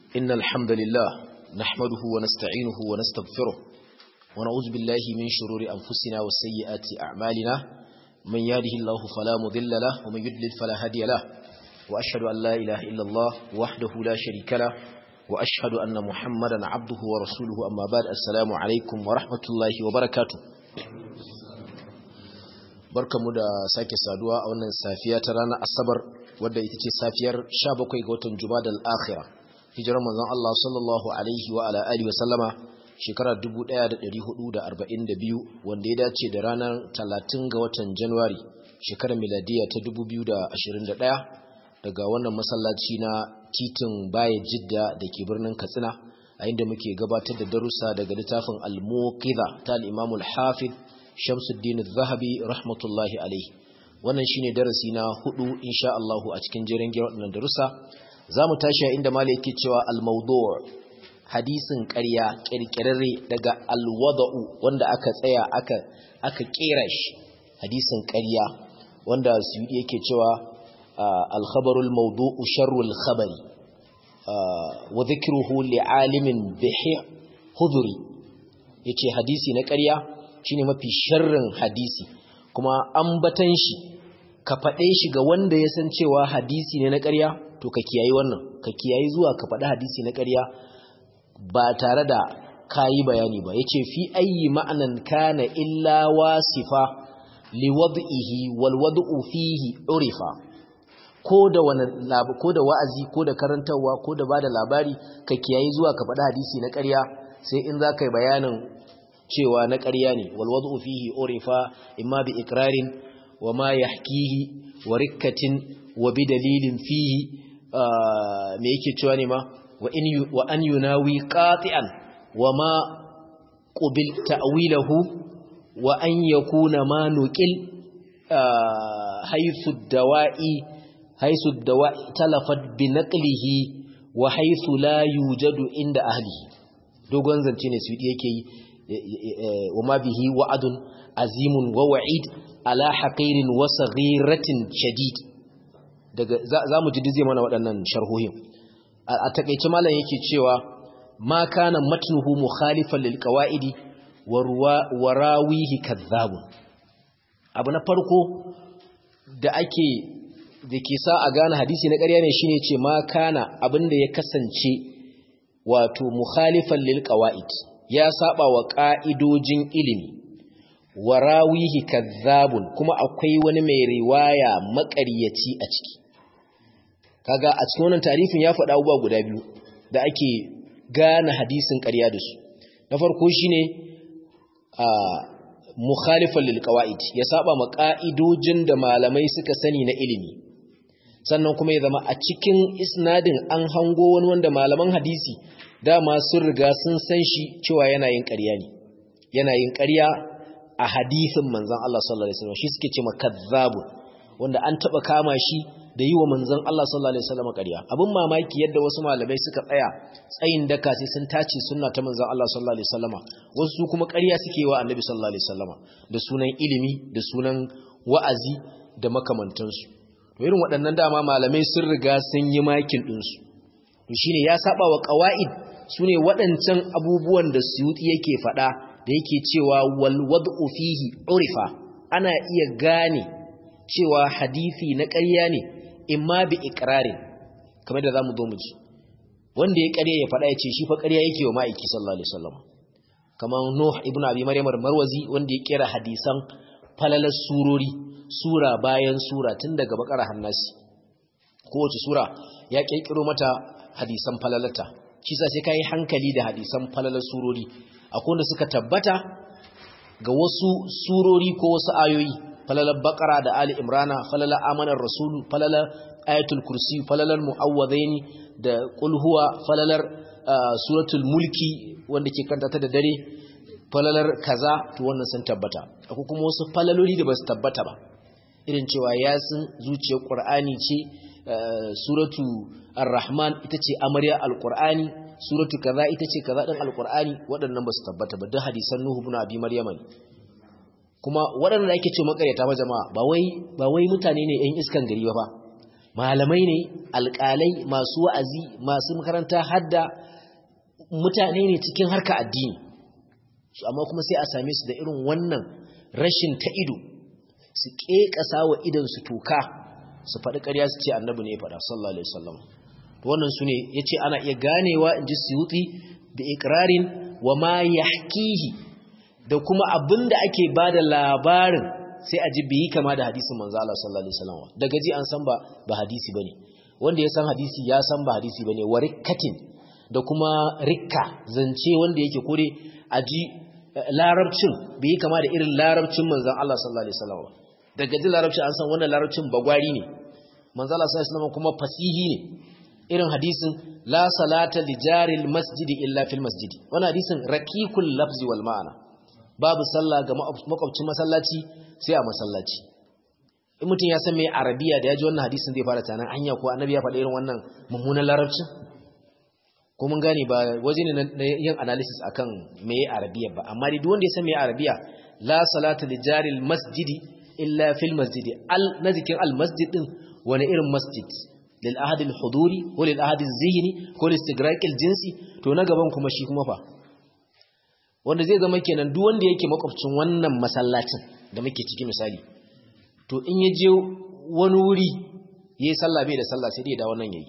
إن الحمد لله نحمده ونستعينه ونستغفره ونعوذ بالله من شرور أنفسنا وسيئات أعمالنا من يهده الله فلا مضل له ومن يضلل فلا هادي له وأشهد أن لا إله إلا الله وحده لا شريك له وأشهد أن محمدا عبده ورسوله أما بعد السلام عليكم ورحمة الله وبركاته barkamu da sake saduwa a wannan safiya ta ranar asabar wadda ita ce safiyar 17 ga watan jumadal akhirah hijirar manzon Allah sallallahu alaihi wa ala alihi wa sallama shekarar 1442 wanda ya dace da ranar 30 ga watan Januwari shekarar miladiya ta 2021 daga wannan masallaci na titin Baye Jidda da ke birnin Katsina a inda muke gabatar da darussa daga littafin Al-Muqidha ta al-Imam al-Hafiz Shamsuddin al-Zahabi rahmatullahi alaihi wannan shine darasi na hudu insha Allah a cikin jerin wannan darussa zamu tashi inda malai yake cewa al-mawdu' hadisin ƙarya kirkirarre daga al-wada'u wanda aka tsaya aka aka kera shi hadisin ƙarya wanda Suyudi yake cewa al-khabarul mawdu'u sharrul khabari wa dhikruhu li'alimin bihi huduri yace hadisi na ƙarya shine mafi sharrin hadisi kuma ambatan shi ka faɗe shi ga wanda ya san cewa hadisi ne na ƙarya to ka kiyayi wannan ka kiyayi zuwa ka faɗi hadisi na ƙarya ba tare da kayi bayani ba yace fi ayyi ma'anan kana illa wasifa liwad'ihi wal wad'u fihi urifa ko da wani ko da wa'azi ko da karantawa ko da bada labari ka kiyayi zuwa ka faɗi hadisi na ƙarya sai in za ka yi bayanin cewa na ƙarya ne walwadu fihi urifa imma bi ikrarin wa ma yahkihi wa rikkatin wa bi dalilin fihi me yake cewa ne ma wa in wa an yunawi qati'an wa ma qubil ta'wilahu wa an yakuna ma nuqil haythu dawa'i haythu dawa'i talafat bi naqlihi wa haythu la yujadu inda ahlihi dogon zance ne su yake yi وما به وعد عظيم ووعيد على حقير وصغيرة شديد daga zamu ji dize mana waɗannan sharhohin a takeice malam yake cewa ma kana matnuhu mukhalifan lil qawaidi wa rawihi kadhab abu na farko da ake dake sa a gane hadisi na ƙarya ne shine ce ma kana abinda ya kasance wato mukhalifan lil qawaid ya saba wa ƙa'idojin ilimi, wa rawihi kazzabun kuma akwai wani mai riwaya maƙaryaci a ciki. Kaga a cikin wannan tarifin ya faɗa abubuwa guda biyu da ake gane hadisin ƙarya da su. Na farko shi ne a mukhalifan lilƙawa'id, ya saba ma ƙa'idojin da malamai suka sani na ilimi. Sannan kuma ya zama a cikin isnadin an hango wani wanda malaman hadisi dama sun riga sun san shi cewa yana yin ƙarya ne yana yin ƙarya a hadisin manzon Allah sallallahu alaihi wasallam shi suke ce makazzabun wanda an taba kama shi da yi wa manzon Allah sallallahu alaihi wasallam ƙarya abin mamaki yadda wasu malamai suka tsaya tsayin daka sai sun tace sunna ta manzon Allah sallallahu alaihi wasallama wasu su kuma ƙarya suke wa annabi sallallahu alaihi wasallama da sunan ilimi da sunan wa'azi da makamantansu to irin waɗannan dama malamai sun riga sun yi makin ɗinsu to shine ya saba wa qawaid su ne waɗancan abubuwan da suyuti yake faɗa da yake cewa walwad'u fihi urifa ana iya gane cewa hadisi na ƙarya ne imma bi iqrarin kamar da zamu zo mu ji wanda ya ƙarya ya faɗa ya ce shi fa ƙarya yake wa ma'aiki sallallahu alaihi wasallam kamar Nuh ibn Abi Maryam marwazi wanda ya kera hadisan falalar surori sura bayan sura tun daga bakara hannasi kowace sura ya kirkiro mata hadisan falalata shi sa sai kai hankali da hadisan falalar surori akwai wanda suka tabbata ga wasu surori ko wasu ayoyi falalar bakara da ali imrana falalar amanar rasulu falalar ayatul kursi falalar mu'awwadaini da qul huwa falalar suratul mulki wanda ke kanta ta da dare falalar kaza to wannan sun tabbata akwai kuma wasu falaloli da ba su tabbata ba irin cewa yasin zuciyar qur'ani ce suratu ar-rahman ita ce amarya al-qur'ani suratu kaza ita ce kaza din al-qur'ani waɗannan ba su tabbata ba duk hadisan nuhu ibn abi maryama ne kuma waɗanda ake ce makaryata ba jama'a ba wai ba wai mutane ne ƴan iskan gari ba malamai ne alƙalai masu wa'azi masu makaranta hadda mutane ne cikin harka addini su amma kuma sai a same su da irin wannan rashin ta ido su ƙeƙasa wa idan su toka su faɗi ƙarya su ce annabi ne ya faɗa sallallahu alaihi wasallam wannan su ne ya ce ana iya ganewa in ji suyuti da ikirarin wa ma yahkihi da kuma abin da ake ba da labarin sai a ji biyi kama da hadisin manzo Allah sallallahu alaihi wasallam daga ji an san ba ba hadisi bane wanda ya san hadisi ya san ba hadisi bane warikatin da kuma rikka zance wanda yake kore a ji larabcin biyi kama da irin larabcin manzon Allah sallallahu alaihi wasallam daga ji larabcin an san wannan larabcin bagwari ne manzo Allah sallallahu alaihi wasallam kuma fasihi ne irin hadisin la salata li jaril masjidi illa fil masjidi wannan hadisin rakikul lafzi wal ma'ana babu sallah ga makwabcin masallaci sai a masallaci in mutum ya san mai arabiya da ya ji wannan hadisin zai fara tanan anya ko annabi ya faɗa irin wannan mummunan larabcin ko mun gane ba waje ne na yin analysis akan mai arabiya ba amma dai duk wanda ya san mai arabiya la salata li jaril masjidi illa fil masjidi al na zikin al masjid din wani irin masjid lil ahad al huduri ko lil ahad al zihni ko lil istigraq al jinsi to na gaban kuma shi kuma fa wanda zai zama kenan duk wanda yake makwabcin wannan masallacin da muke ciki misali to in ya je wani wuri yayi sallah bai da sallah sai dai da wannan yayi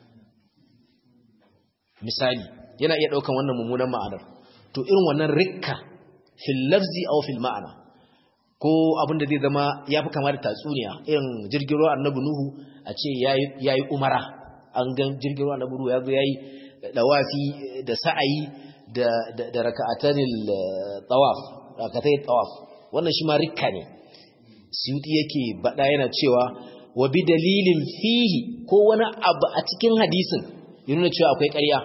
misali yana iya daukan wannan mummunan ma'anar to irin wannan rikka fil lafzi aw fil ma'ana ko abin da zai zama yafi kama da tatsuniya irin jirgin ruwa annabi nuhu a ce yayi yayi umara an ga jirgin ruwa annabi nuhu ya zo yayi dawafi da sa'ayi da da raka'atanil tawaf raka'atay tawaf wannan shi ma rikka ne suyuti yake bada yana cewa wa bi dalilin fihi ko wani abu a cikin hadisin ya nuna cewa akwai ƙarya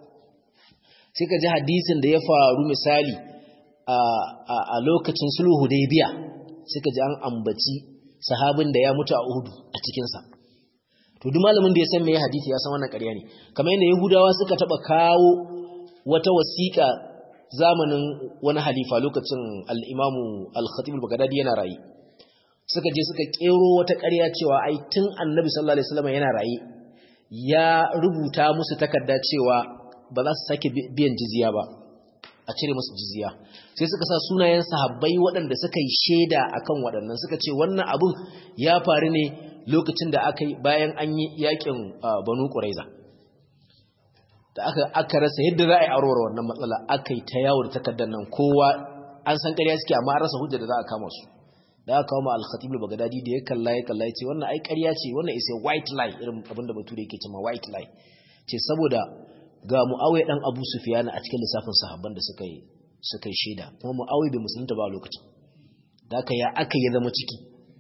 sai ka ji hadisin da ya faru misali a lokacin sulhu hudaybiya sai ka ji an ambaci sahabin da ya mutu a uhudu a cikinsa to duk malamin da ya san meye hadisi ya san wannan ƙarya ne kamar yadda yahudawa suka taɓa kawo wata wasiƙa zamanin wani halifa lokacin al-imamu al-khatib al-baghdadi yana rayi suka je suka kero wata ƙarya cewa ai tun annabi sallallahu alaihi wasallam yana raye ya rubuta musu takarda cewa ba za su sake biyan jizya ba a cire musu jizya sai suka sa sunayen sahabbai waɗanda suka yi shaida akan waɗannan suka ce wannan abun ya faru ne lokacin da aka yi bayan an yi yakin banu quraiza da aka aka rasa yadda za a yi aurora wannan matsala aka yi ta yawo da takardar nan kowa an san ƙarya suke amma an rasa hujja da za a kama su da aka kawo ma al-khatib al-baghdadi da ya kalla ya kalla ya ce wannan ai ƙarya ce wannan is a white lie irin abinda bature yake cewa white lie ce saboda ga muawiya dan abu sufyan a cikin lissafin sahabban da suka yi suka yi shaida kuma muawiya bai musulunta ba a lokacin da aka ya aka ya zama ciki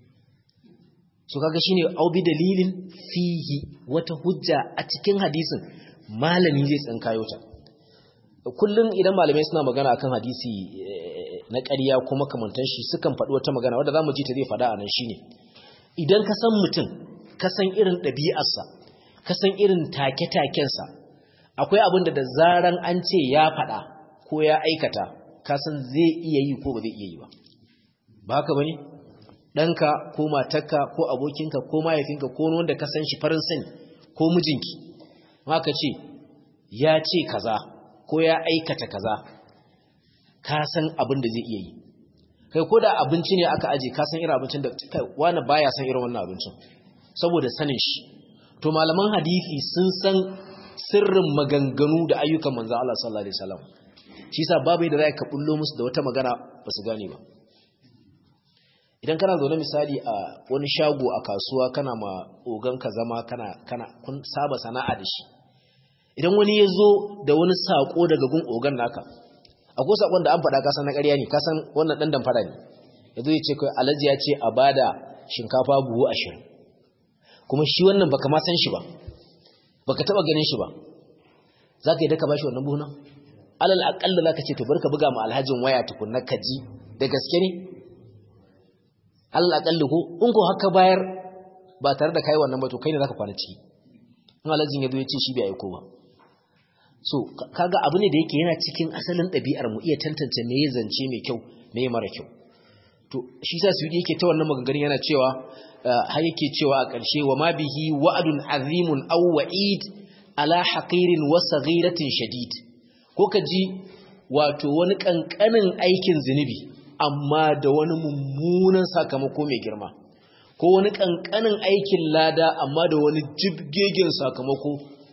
so kaga shine au bi dalilin fihi wata hujja a cikin hadisin malami zai tsinkayo ta kullum idan malamai suna magana akan hadisi na ƙarya ko makamantan shi sukan faɗi wata magana wadda za mu ji ta zai faɗa a nan shi ne idan ka san mutum ka san irin ɗabi'arsa ka san irin take-takensa akwai abin da da zaran an ce ya faɗa ko ya aikata ka san zai iya yi ko ba zai iya yi ba ba haka ba ne ɗanka ko matarka ko abokinka ko mahaifinka ko wanda ka san shi farin sani ko mijinki haka ce ya ce kaza ko ya aikata kaza ka san abin da zai iya yi kai ko da abinci ne aka aje ka san irin abincin da wani baya san irin wannan abincin saboda sanin shi to malaman hadisi sun san sirrin maganganu da ayyukan manzo Allah sallallahu alaihi wasallam shi yasa babu yadda za ka bullo musu da wata magana ba su gane ba idan kana zaune misali a wani shago a kasuwa kana ma ogan ka zama kana kana kun saba sana'a da shi idan wani ya zo da wani sako daga gun ogan naka akwai sakon da an faɗa kasan na ƙarya ne kasan wannan ɗan damfara ne ya zo ya ce kai alhaji ya ce a bada shinkafa buhu ashirin kuma shi wannan baka ma san shi ba baka taɓa ganin shi ba za ka yi daka ba shi wannan buhu nan alal aƙalla za ka ce to barka buga ma alhajin waya tukunna ka ji da gaske ne alal aƙalla ko in ko haka bayar ba tare da kai wannan ba to kai ne za ka kwana ciki in alhajin ya zo ya ce shi bai aiko ba so kaga abu ne da yake yana cikin asalin ɗabi'ar mu iya tantance me ya zance mai kyau me ya mara kyau to shi sa su yake ta wannan maganganun yana cewa har yake cewa a ƙarshe wa ma bihi wa'adun azimun aw wa'id ala haqirin wa saghiratin shadid ko ka ji wato wani kankanin aikin zinubi amma da wani mummunan sakamako mai girma ko wani kankanin aikin lada amma da wani jibgegen sakamako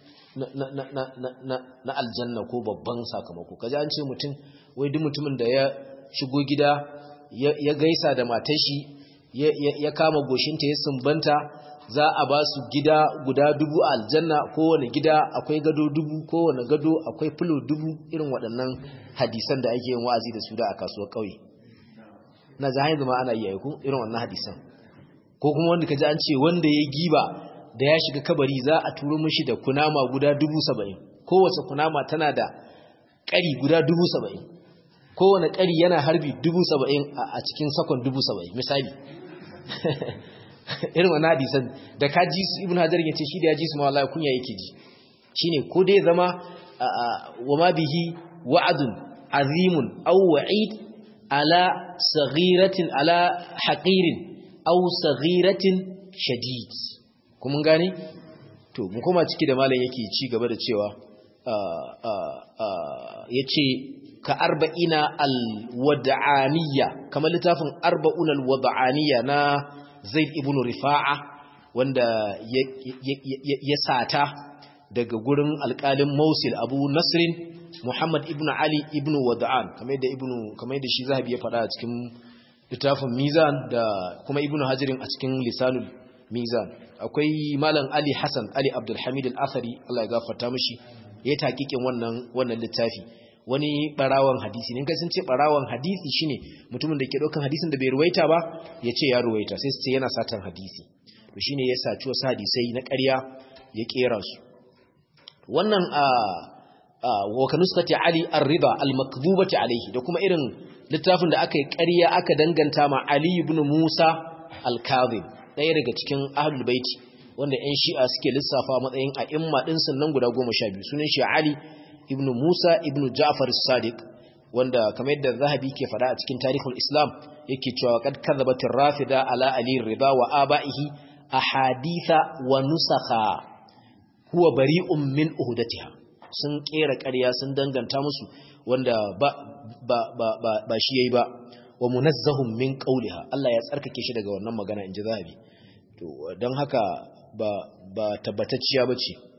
na aljanna ko babban sakamako kaji an ce mutum wai duk mutumin da ya shigo gida ya gaisa da matashi ya kama goshinta ya sumbanta za a ba su gida guda dubu a aljanna kowane gida akwai gado dubu kowane gado akwai filo dubu irin waɗannan hadisan da ake yin wa'azi da su da a kasuwar ƙauye na zahayin zama ana yi aiku irin wannan hadisan ko kuma wanda ka ji an ce wanda ya giba da ya shiga kabari za a turo mishi da kunama guda dubu saba'in kowace kunama tana da ƙari guda dubu saba'in kowane ƙari yana harbi dubu saba'in a cikin sakon dubu saba'in misali irin wani hadisan da ka ji su ibn hajar ya ce shi da ya ji su mawala kunya yake ji shi ne ko dai zama wa ma bihi wa'adun azimun aw wa'id ala saghiratin ala haqirin aw saghiratin shadid kuma gane to mu koma ciki da malam yake ci gaba da cewa yace ka arba'ina al-wad'aniyya kamar littafin arba'un al-wad'aniyya na Zaid ibn Rifa'a wanda ya sata daga gurin alƙalin Mosul Abu Nasrin Muhammad ibn Ali ibn Wad'an kamar da ibn kamar da shi Zahabi ya faɗa a cikin littafin Mizan da kuma Ibn Hajarin a cikin Lisanul Mizan akwai Malam Ali Hassan Ali Abdul Hamid Al-Athari Allah ya gafarta mishi ya taƙiƙin wannan wannan littafi wani barawan hadisi ne sun ce barawan hadisi shine mutumin da ke daukan hadisin da bai ruwaita ba ya ce ya ruwaita sai su ce yana satan hadisi to shine ya saci wasu hadisai na ƙarya ya kera su wannan a wa kanuskati ali ar-rida al-makdhubati alayhi da kuma irin littafin da aka yi ƙarya aka danganta ma ali ibn musa al-kadhib ɗaya daga cikin ahlul baiti wanda ƴan shi'a suke lissafa matsayin a'imma din nan guda 12 sunan shi ali ibn Musa ibn Ja'far as-Sadiq wanda kamar yadda Zahabi ke fada a cikin Tarihul Islam yake cewa kad kadzabatir rafida ala Ali rida wa abaihi ahaditha wa nusakha huwa bari'un min uhdatiha sun kera ƙarya sun danganta musu wanda ba ba ba ba, ba shi yayi ba wa munazzahum min qawliha Allah ya tsarkake shi daga wannan magana inji Zahabi to dan haka ba ba tabbatacciya bace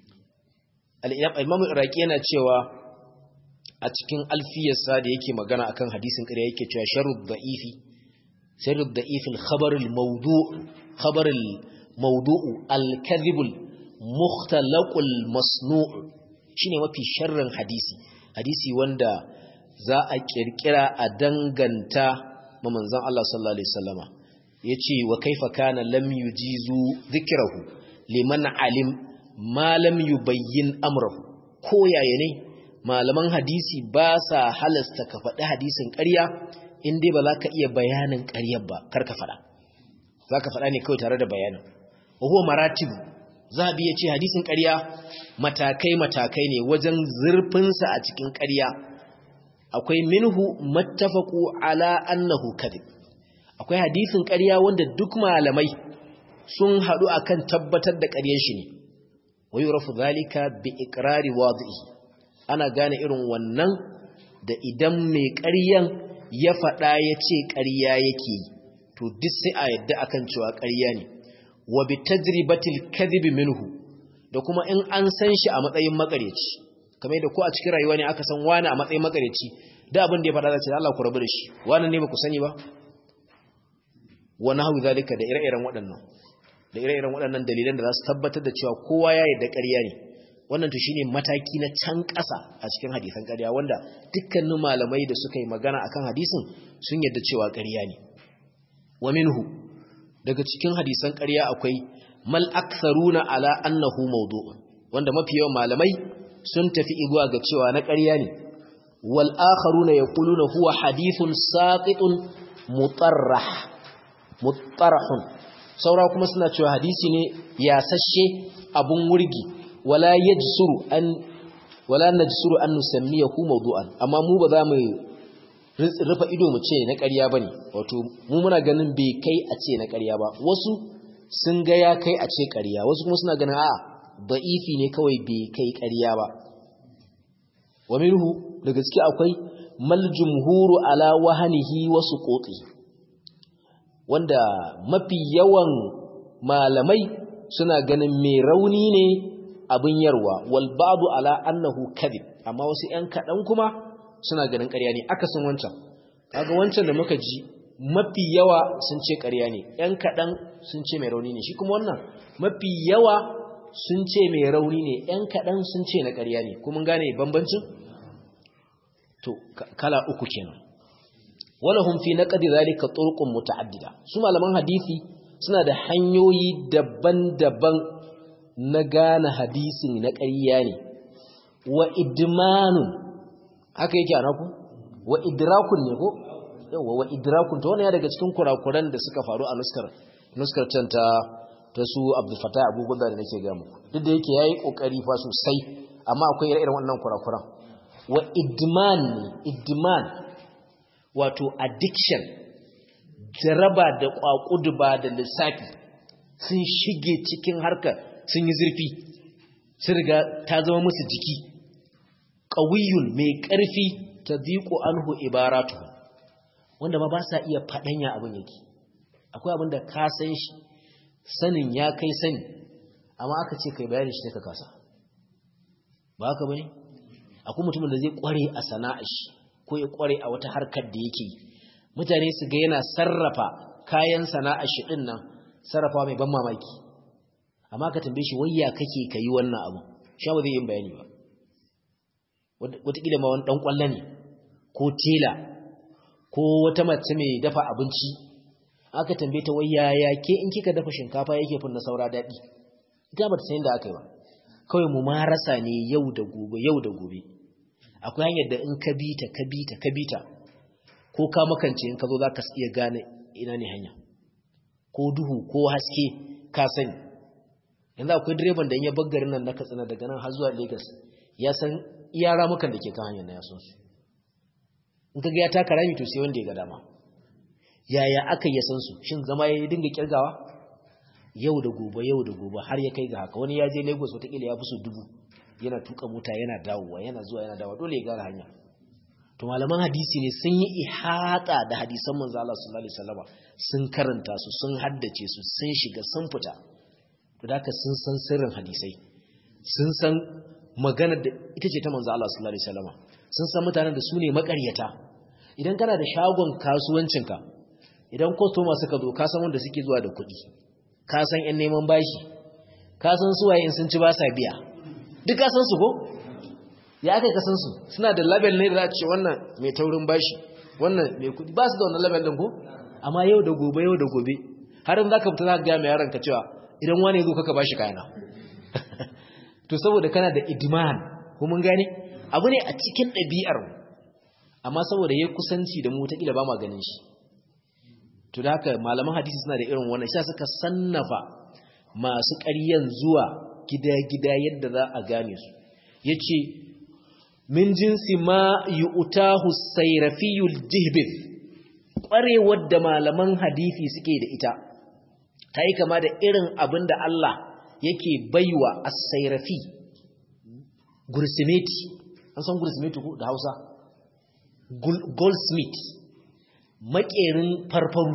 al'imamun iraki yana cewa a cikin alfiyarsa da yake magana akan hadisin ƙarya yake cewa sharud da'ifi sharud da'ifin khabarul mawdu'u khabarul mawdu'u al-kadhibul mukhtalaqul masnu'u shine mafi sharrin hadisi hadisi wanda za a kirkira a danganta ma manzon Allah sallallahu alaihi wasallama yace wa kaifa kana lam yujizu dhikrahu liman alim malam yubayyin amrahu ko yaya ne malaman hadisi ba sa halasta ka faɗi hadisin ƙarya in dai ba za ka iya bayanin ƙaryar ba kar ka faɗa za ka faɗa ne kawai tare da bayanin wa huwa maratibu zahabi ya ce hadisin ƙarya matakai matakai ne wajen zurfinsa a cikin ƙarya akwai minhu mattafaqu ala annahu kadhib akwai hadisin ƙarya wanda duk malamai sun haɗu akan tabbatar da ƙaryar shi ne ويعرف ذلك بإقرار واضعه ana gane irin wannan da idan mai ƙaryan ya faɗa ya ce ƙarya yake to duk sai a yadda akan cewa ƙarya ne wa bi tajribatil kadhib minhu da kuma in an san shi a matsayin makareci kamar da ko a cikin rayuwa ne aka san wani a matsayin makareci da abin da ya faɗa zai ce Allah ku rabu da shi wani ne ba ku sani ba wa nahwu zalika da ire-iren waɗannan da ire-iren waɗannan dalilan da za su tabbatar da cewa kowa ya yarda ƙarya ne wannan to shine mataki na can ƙasa a cikin hadisan ƙarya wanda dukkanin malamai da suka yi magana akan hadisin sun yarda cewa ƙarya ne wa minhu daga cikin hadisan ƙarya akwai mal aktharuna ala annahu mawdu'un wanda mafi yawan malamai sun tafi igwa ga cewa na ƙarya ne wal akharuna yaquluna huwa hadithun saqitun mutarrah mutarahun saura kuma suna cewa hadisi ne yasashe abun wurgi wala yajsuru an wala najsuru an nusammiyahu mawdu'an amma mu ba za mu rufe ido mu ce na ƙarya bane wato mu muna ganin bai kai a ce na ƙarya ba wasu sun ga ya kai a ce ƙarya wasu kuma suna ganin a'a da'ifi ne kawai bai kai ƙarya ba wa minhu da gaske akwai mal jumhuru ala wahanihi wa suquti wanda mafi yawan malamai suna ganin mai rauni ne abin yarwa wal ba'du ala annahu kadhib amma wasu ƴan kadan kuma suna ganin ƙarya ne akasin wancan kaga wancan da muka ji mafi yawa sun ce ƙarya ne ƴan kadan sun ce mai rauni ne shi kuma wannan mafi yawa sun ce mai rauni ne ƴan kadan sun ce na ƙarya ne kuma gane bambancin to kala uku kenan walahum fi naqdi zalika turqun muta'addida su malaman hadisi suna da hanyoyi daban-daban na gane hadisin na ƙarya ne wa idmanun haka yake ana ku wa idrakun ne ko yawa wa idrakun to wannan ya daga cikin kurakuran da suka faru a nuskar nuskar can ta ta su Abdul Fattah Abu Gudda da nake ga muku duk da yake yayi kokari fa sosai amma akwai irin wannan kurakuran wa idman ne idman wato addiction jaraba da kwakuduba da lissafi sun shige cikin harkar sun yi zurfi sun riga ta zama musu jiki ƙawiyun mai ƙarfi ta diƙo anhu ibaratu wanda ma ba sa iya faɗanya abin yake akwai abin da ka san shi sanin ya kai sani amma aka ce kai bayani shi ka kasa ba haka bane akwai mutumin da zai kware a sana'ar shi ko ya kware a wata harkar da yake mutane su ga yana sarrafa kayan sana'ar shi din nan sarrafa mai ban mamaki amma ka tambaye shi wayya kake kai wannan abu shi ba zai yin bayani ba wataƙila ma wani ɗan ƙwallo ne ko tela ko wata mace mai dafa abinci aka tambaye ta wayya ya ke in kika dafa shinkafa yake fin na saura daɗi ita ba ta san da aka yi ba kawai mu marasa ne yau da gobe yau da gobe akwai hanyar da in ka bi ta ka bi ta ka bi ta ko ka makance in ka zo za ka iya gane ina ne hanya ko duhu ko haske ka sani yanzu akwai direban da in ya baggarin nan na katsina daga nan har zuwa lagos ya san iya ramukan da ke kan hanyar na ya san su in ka ga ya taka rami to sai wanda ya ga dama yaya aka ya san su shin zama ya dinga kirgawa yau da gobe yau da gobe har ya kai ga haka wani ya je lagos watakila ya fi so dubu yana tuka mota yana dawowa yana zuwa yana dawowa dole ya gara hanya to malaman hadisi ne sun yi ihata da hadisan manzo Allah sallallahu alaihi wasallam sun karanta su sun haddace su sun shiga sun fita to da sun san sirrin hadisai sun san magana da ita ce ta manzo Allah sallallahu alaihi wasallam sun san mutanen da su ne makaryata idan kana da shagon kasuwancinka idan customer suka zo ka san wanda suke zuwa da kuɗi ka san ƴan neman bashi ka san su waye in sun ci ba sa biya duk ka san su ko ya aka kasan su suna da label ne da za a ce wannan mai taurin bashi wannan mai kudi ba su da wannan label din ko amma yau da gobe yau da gobe har in zaka fita zaka ga mai yaron ka cewa idan wani ya zo kaka bashi kayana to saboda kana da idman ko mun gane abu ne a cikin ɗabi'ar mu amma saboda yayi kusanci da mu ta kila ba ma ganin shi to da haka malaman hadisi suna da irin wannan sai suka sannafa masu ƙaryan zuwa gida-gida yadda za a gane su yace min jinsi ma yi utahu sairafiyul jihbir ƙwarewar da malaman hadithi suke da ita ta yi kama da irin abin da Allah yake baiwa a sairafi gursimeti an san gursimeti ko da hausa goldsmith makerin farfaru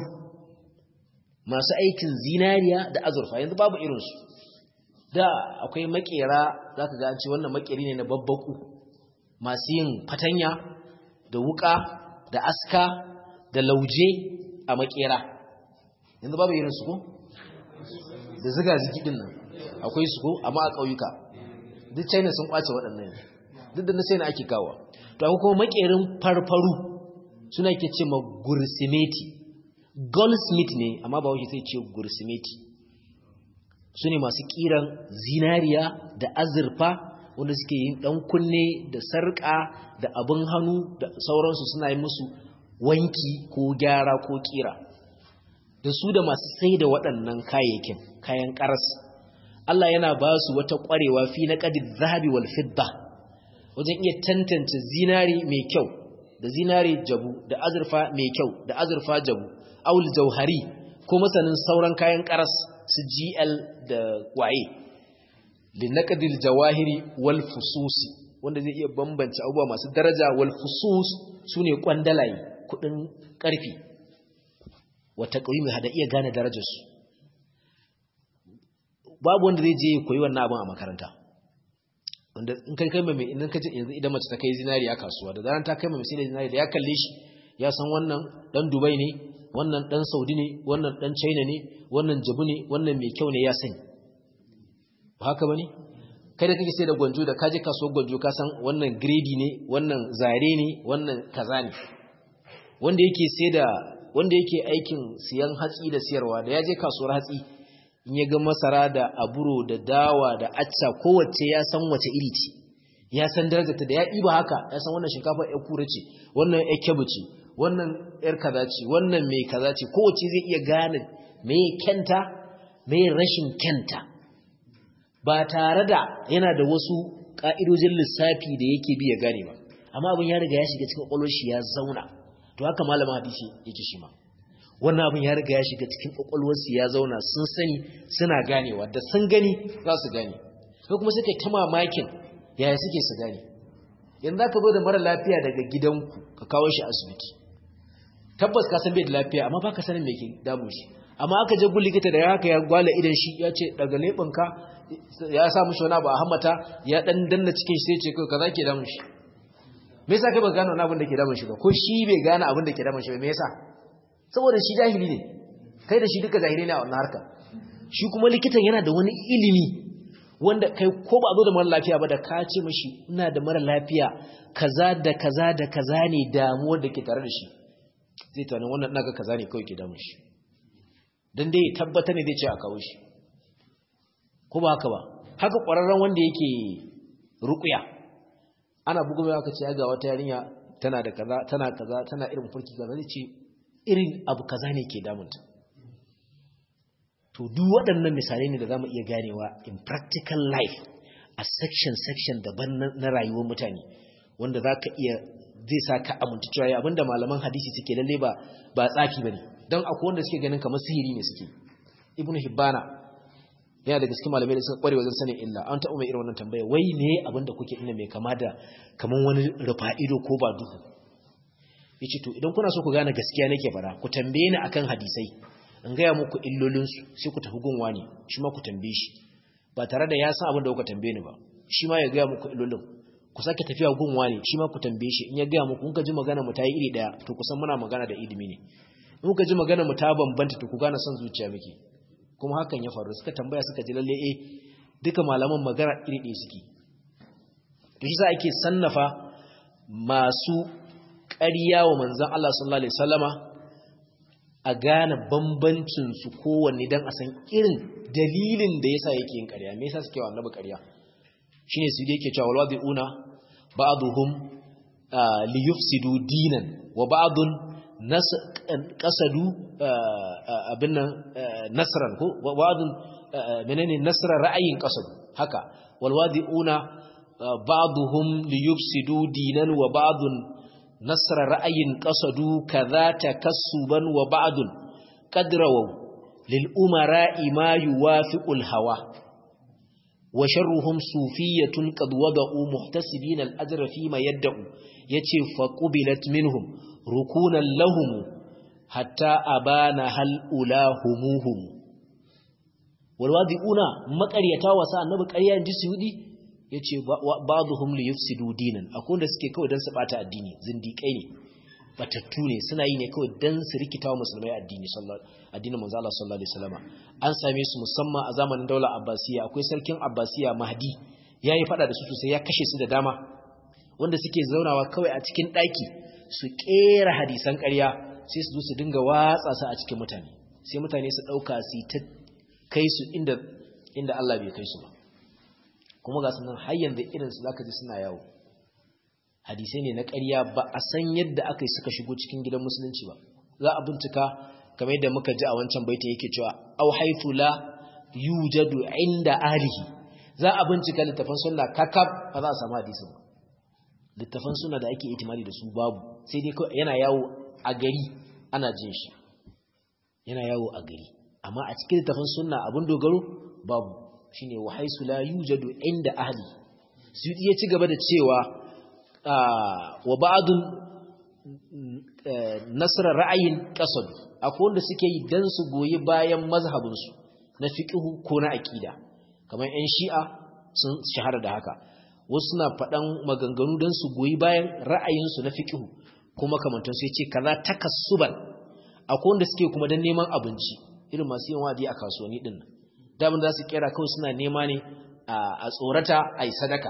masu aikin zinariya da azurfa yanzu babu irinsu da akwai makera za ka ga an ce wannan makeri ne na babbaku masu yin fatanya da wuka da aska da lauje a makera yanzu babu irin su ko da ziga ziki nan akwai su ko amma a ƙauyuka duk china sun kwace waɗannan duk da na sai na ake kawo to akwai kuma makerin farfaru suna ke ce ma gursimeti goldsmith ne amma ba wuce sai ce gursimeti su ne masu kiran zinariya da azurfa wanda suke yin dan kunne da sarƙa da abin hannu da sauransu suna yi musu wanki ko gyara ko kira da su da masu sai da waɗannan kayayyakin kayan ƙaras Allah yana ba su wata ƙwarewa fi na ƙadid zahabi wal fidda wajen iya tantance zinari mai kyau da zinare jabu da azurfa mai kyau da azurfa jabu aul jauhari ko masanin sauran kayan karas su GL da waye linaqdil jawahiri wal fususi wanda zai iya bambance abubuwa masu daraja wal fusus sune kwandalaye kudin karfi wata qaimi hada iya gane darajarsu babu wanda zai je koyi wannan abin a makaranta wanda in kai kai mai idan ka yanzu idan mace ta kai zinariya kasuwa da zaran ta kai mai sai zinariya da ya kalle shi ya san wannan dan Dubai ne wannan dan Saudi ne wannan dan China ne wannan Jabu ne wannan mai kyau ne ya sani ba haka bane kai da kake sai da gwanjo da kaje kasuwar gwanjo ka san wannan grade ne wannan zare ne wannan kaza ne wanda yake sai da wanda yake aikin siyan hatsi da siyarwa da ya je kasuwar hatsi in ya ga masara da aburo da dawa da acca kowace ya san wace iri ce ya san darajarta da ya ɗiba haka ya san wannan shinkafa ya kura ce wannan ya kyabu ce wannan yar kaza ce wannan mai kaza ce kowace zai iya gane mai kyanta mai rashin kyanta ba tare da yana da wasu ƙa'idojin lissafi da yake bi ya gane ba amma abin ya riga ya shiga cikin ƙwaƙwalwar shi ya zauna to haka malamin hadisi yake shi ma wannan abin ya riga ya shiga cikin kwakwalwarsu ya zauna sun sani suna ganewa da sun gani za su gane ko kuma suka ta mamakin yaya suke su gane yanzu ka zo da mara lafiya daga gidanku ka kawo shi asibiti tabbas ka san bai da lafiya amma ba ka sanin me ke damun shi amma aka je gun likita da ya haka ya gwala idan shi ya ce daga leɓinka ya sa mushi wani abu a hammata ya dan danna cikin shi sai ce kai kaza ke damun shi me yasa kai ba gano wani abin da ke damun shi ba ko shi bai gane abin da ke damun shi ba me yasa saboda shi jahili ne kai da shi duka jahili ne a wannan harka shi kuma likitan yana da wani ilimi wanda kai ko ba zo da mara lafiya ba da ka ce mashi ina da mara lafiya kaza da kaza da kaza ne damuwar da ke tare da shi zai tunanin wannan naga kaza ne kawai ke damun shi dan dai tabbata ne zai ce a kawo shi ko ba haka ba haka ƙwararren wanda yake ruƙuya ana bugu mai aka ce ga wata yarinya tana da kaza tana kaza tana irin furki kaza zai ce irin abu kaza ne ke damunta to duk waɗannan misalai ne da zamu iya ganewa in practical life a section section daban na rayuwar mutane wanda zaka iya zai sa ka amince cewa abinda malaman hadisi suke lalle ba ba tsafi bane dan akwai wanda suke ganin kamar sihiri ne suke ibnu hibbana yana daga cikin malamai da suka kware wajen sanin illa an taɓa mai irin wannan tambaya wai ne abinda kuke ina mai kama da kaman wani rufa ido ko ba duhu yace to idan kuna so ku gane gaskiya nake fara ku tambaye ni akan hadisai in gaya muku illolinsu sai ku tafi gunwa ne shi ma ku tambaye shi ba tare da ya san abin da kuka tambaye ni ba shi ma ya gaya muku illolin ku sake tafiya gunwa ne shi ma ku tambaye shi in ya gaya muku in ka ji magana mu ta yi iri daya to ku san muna magana da ilimi ne in ka ji magana mu ta bambanta to ku gane son zuciya muke kuma hakan ya faru suka tambaya suka ji lalle eh duka malaman magana iri ɗaya suke to shi sa ake sannafa masu ƙarya wa manzan Allah sallallahu Alaihi wasallama a gane bambancinsu kowanne don a san irin dalilin da ya sa yake yin ƙarya me yasa suke wa annabi ƙarya shi ne su da yake cewa walwa una ba'aduhum li yufsidu dinan wa ba'adun qasadu abin nan nasran ko wa ba'adun menene nasran ra'ayin qasadu haka walwadi una ba'aduhum li yufsidu dinan wa ba'adun nasra ra'ayin qasadu kaza takassuban wa ba'dun qadrawu lil umara'i ma yuwafiqul hawa wa sharruhum sufiyatun qad wada'u muhtasibina al ajra fi ma yad'u yace fa qubilat minhum rukunan lahum hatta abana hal ulahumuhum wal wadi'una maqaryata wasa annabi ƙarya inji suyudi ya ce ba'aduhum li yufsidu dinan akwai wanda suke kawai don su bata addini zindiƙai ne batattu ne suna yi ne kawai don su rikita wa musulmai addini addinin manzo Allah sallallahu alaihi wasallam an same su musamman a zamanin daular abbasiya akwai sarkin abbasiya mahdi yayi fada da su sosai ya kashe su da dama wanda suke zaunawa kawai a cikin daki su kera hadisan ƙarya sai su zo su dinga watsa su a cikin mutane sai mutane su dauka su ta kai su inda inda Allah bai kai su ba kuma ga sunan har yanzu irinsu za ka ji suna yawo hadisai ne na ƙarya ba a san yadda aka yi suka shigo cikin gidan musulunci ba za a bincika kamar yadda muka ji a wancan baitin yake cewa au haifu la yujadu inda alihi za a bincika littafin sunna kakab ba za a samu hadisin ba littafan suna da ake itimadi da su babu sai dai yana yawo a gari ana jin shi yana yawo a gari amma a cikin littafan suna abin dogaro babu shine wa haisu la yujadu inda ahli su ya ci gaba da cewa wa ba'dun nasra ra'ayin qasad akwai wanda suke yi dan su goyi bayan mazhabin su na fiqhu ko na aqida kamar ƴan shi'a sun shahara da haka wasu suna faɗan maganganu dan su goyi bayan ra'ayin su na fiqhu kuma kamantan su yace kaza takassuban akwai wanda suke kuma dan neman abinci irin masu yin wadi a kasuwanni din nan damin za su kera kawai suna nema ne a tsorata a yi sadaka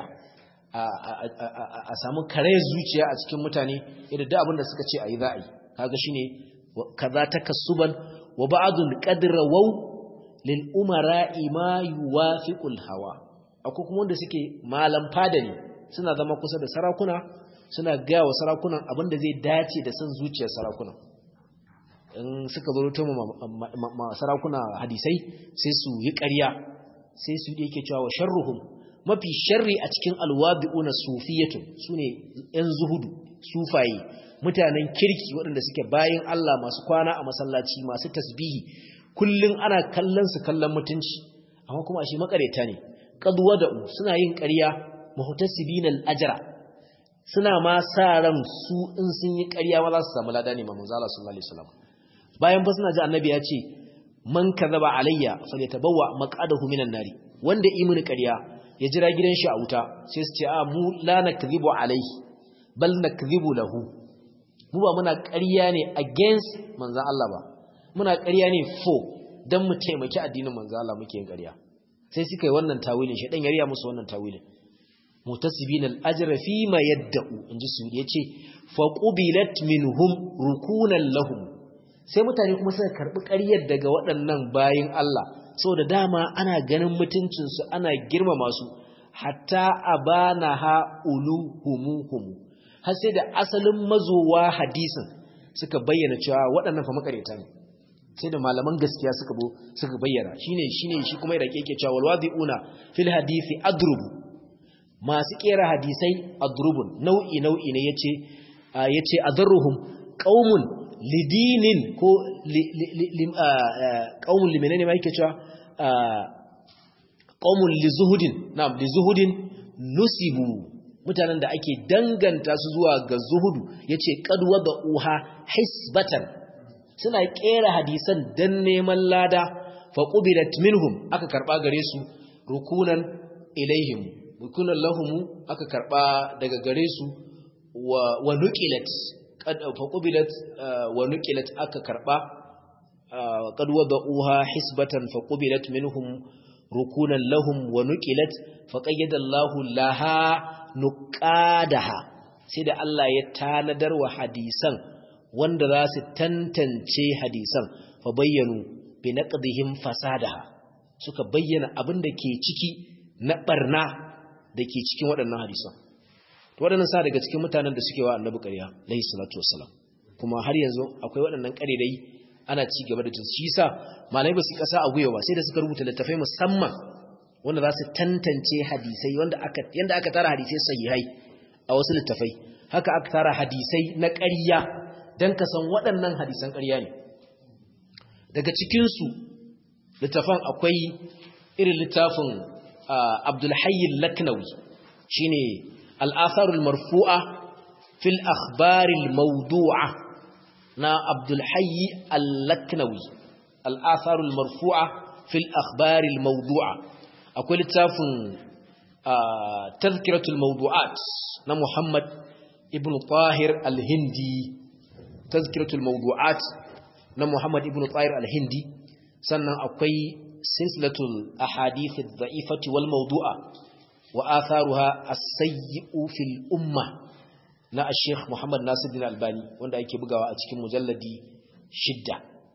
a samu kare zuciya a cikin mutane yadda da abinda suka ce a yi za a yi kaga shi ne kaza ta kasuban wa ba'adun qadra waw lil umara ma yuwafiqul hawa akwai kuma wanda suke malam fada ne suna zama kusa da sarakuna suna gaya wa sarakunan abinda zai dace da son zuciyar sarakuna in suka zo ta sarakuna hadisai sai su yi ƙarya sai su yake cewa wa sharruhum mafi sharri a cikin alwabi'una sufiyatun sune yan zuhudu sufaye mutanen kirki waɗanda suke bayin Allah masu kwana a masallaci masu tasbihi kullun ana kallon su kallon mutunci amma kuma shi makareta ne qadwa da suna yin ƙarya muhtasibina al-ajra suna ma sa ran su in sun yi ƙarya ma za su samu lada ne ma manzo Allah sallallahu alaihi wasallam bayan ba suna ji annabi ya ce man kadhaba alayya falyatabawwa maq'adahu minan nari wanda imani ƙarya ya jira gidan shi a wuta sai su ce a mu la nakdhibu alayhi bal nakdhibu lahu mu ba muna ƙarya ne against manzon Allah ba muna ƙarya ne for dan mu taimaki addinin manzon Allah muke yin ƙarya sai suka yi wannan tawilin shi dan yariya musu wannan tawilin mutasibin al-ajra fi ma yadda'u inji su yace fa qubilat minhum rukunan lahum sai mutane kuma suka karbi ƙaryar daga waɗannan bayin Allah saboda dama ana ganin mutuncinsu ana girmama su hatta abana ha uluhumuhum har sai da asalin mazowa hadisin suka bayyana cewa waɗannan fa makareta ne sai da malaman gaskiya suka bo suka bayyana shine shine shi kuma da yake cewa walwadiuna fil hadisi adrubu masu kera hadisai adrubun nau'i nau'i ne yace yace adarruhum qaumun lidinin ko qaumun limenene ma yake cewa qaumun lizuhudin na'am lizuhudin nusibu mutanen da ake danganta su zuwa ga zuhudu yace qad uha hisbatan suna kera hadisan dan neman lada fa qubilat minhum aka karba gare su rukunan ilaihim rukunan lahum aka karba daga gare su wa wa nuqilat qad fa qubilat wa nuqilat aka karba qad wada'uha hisbatan fa qubilat minhum rukunan lahum wa nuqilat fa qayyada Allahu laha nuqadaha sai da Allah ya tanadar wa hadisan wanda za su tantance hadisan fa bayyanu bi naqdihim fasadaha suka bayyana abin da ke ciki na barna da ke cikin waɗannan hadisan to waɗannan sa daga cikin mutanen da suke wa annabi ƙarya alayhi salatu wassalam kuma har yanzu akwai waɗannan ƙarerai ana ci gaba da shi yasa malamai ba su kasa a guyewa sai da suka rubuta littafai musamman wanda za su tantance hadisai wanda aka yanda aka tara hadisai sahihai a wasu littafai haka aka tara hadisai na ƙarya dan ka san waɗannan hadisan ƙarya ne daga cikin su littafan akwai irin littafin Abdul Hayy al-Laknawi shine al-athar al-marfu'a fil akhbar al-mawdu'a na Abdul Hayy al-Laknawi al-athar al-marfu'a fil akhbar al-mawdu'a akwai littafin tazkiratul mawdu'at na Muhammad ibn Tahir al-Hindi tazkiratul mawdu'at na Muhammad ibn Tahir al-Hindi sannan akwai silsilatul ahadith ad-da'ifati wal mawdu'a wa atharuha as-sayyi'u fil umma na Sheikh Muhammad Nasiruddin Albani wanda ake bugawa a cikin mujalladi shidda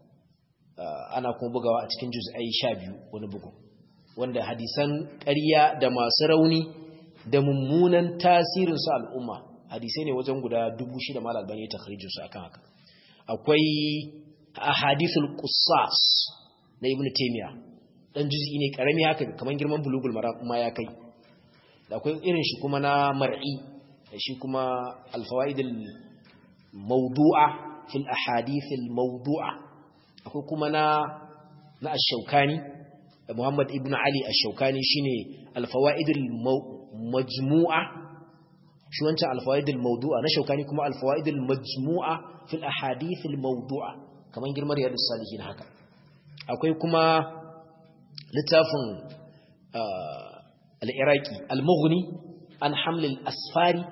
ana kuma bugawa a cikin juz'ai 12 wani bugu wanda hadisan ƙarya da masu rauni da mummunan tasirin su al'umma hadisai ne wajen guda 6000 mal albani ta kharijin su akan haka akwai ahadithul qussas na ibnu taymiya dan juz'i ne karami haka kaman girman bulugul maram ma ya kai da akwai irin shi kuma na mar'i shi kuma alfawaidul mawdu'a fil ahadithil mawdu'a akwai kuma na na ash-shawkani Muhammad ibn Ali ash-shawkani shine alfawaidul majmu'a shi wancan alfawaidul mawdu'a na shawkani kuma alfawaidul majmu'a fil ahadithil mawdu'a kaman girmar yadus salihin haka akwai kuma littafin al-iraqi al-mughni an haml al-asfari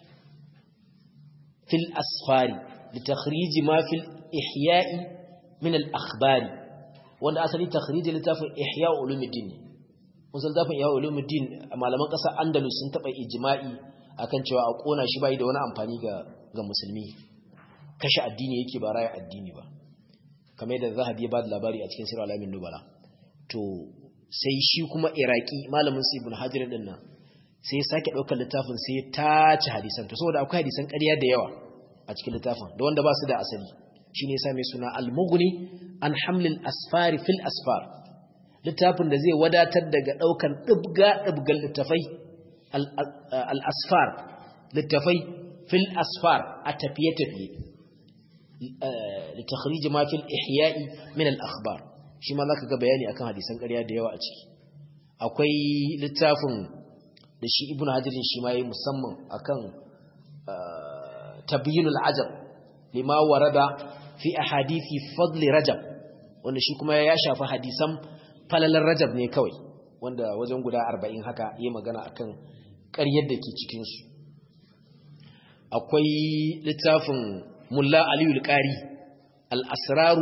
fil asfari لتخريج ما في الإحياء من الأخبار wanda asali takhriji littafin ihya ulumuddin musul littafin ihya ulumuddin malaman kasar andalus sun taba ijma'i akan cewa a kona shi bai da wani amfani ga ga musulmi kashe addini yake ba raya addini ba kamar yadda zahabi ya ba da labari a cikin sirr alamin nubala to sai shi kuma iraki malamin su ibn hajar din nan sai ya sake daukar littafin sai ya tace hadisan to saboda akwai hadisan ƙarya da yawa a cikin littafin da wanda ba su da asali shi ne sa mai suna al-mughni an hamlin asfari fil asfar littafin da zai wadatar daga ɗaukan ɗibga-ɗibgan littafai al-asfar littafai fil asfar a tafiye-tafiye litakhriji ma fil ihya'i min al-akhbar shi ma zaka ga bayani akan hadisan ƙarya da yawa a ciki akwai littafin da shi ibnu hajarin shi ma yi musamman akan tabyinul ajab lima warada fi ahadithi fadli rajab wanda shi kuma ya shafi hadisan falalar rajab ne kawai wanda wajen guda 40 haka yi magana akan ƙaryar da ke cikin su akwai littafin mulla aliyu al-qari al-asraru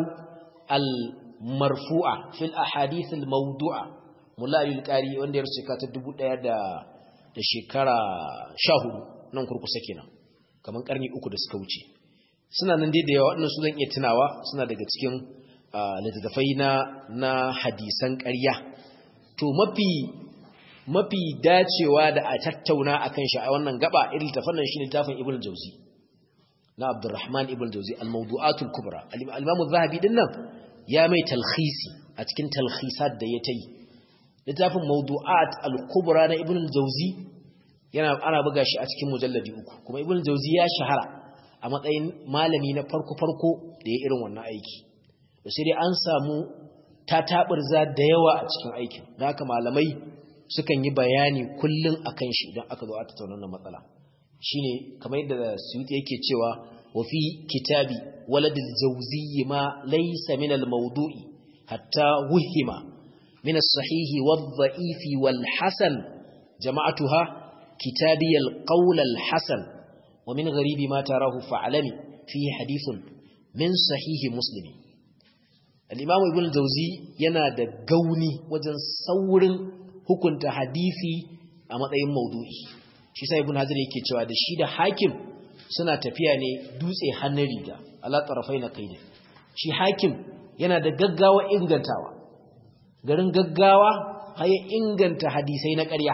al-marfu'a fil ahadith al-mawdu'a mulla aliyu al-qari wanda ya rusa ka ta 1000 da da shekara 14 nan kurkusa kenan kaman karni uku da suka wuce suna nan dai da yawa waɗannan su zan iya tunawa suna daga cikin littattafai na na hadisan ƙarya to mafi mafi dacewa da a tattauna akan shi a wannan gaba irin littafin nan shine littafin Ibn Jauzi na Abdurrahman Ibn Jauzi Al-Mawdu'atul Kubra al-Imam Az-Zahabi din nan ya mai talkhisi a cikin talkhisat da ya tayi littafin Mawdu'at al-Kubra na Ibn Jauzi yana ana buga shi a cikin mujalladi uku kuma Ibn Jauzi ya shahara a matsayin malami na farko-farko da ya irin wannan aiki da sai dai an samu tataɓarza da yawa a cikin aikin da haka malamai sukan yi bayani kullum a kan shi idan aka zo a tattauna wannan matsala shi ne kamar yadda suyuti yake cewa wa fi kitabi waladil jawziyyi ma laysa min al mawdu'i hatta wuhima min as-sahihi wad-dha'ifi wal-hasan jama'atuha kitabi al-qawl al-hasan ومن غريب ما تراه فعلمي فيه حديث من صحيح مسلم الإمام ابن الجوزي yana da gauni wajen saurin hukunta hadisi a matsayin maudu'i shi sai ibn hajar yake cewa da shi da hakim suna tafiya ne dutse hannun riga ala tarafai na kaida shi hakim yana da gaggawa ingantawa garin gaggawa har inganta hadisai na ƙarya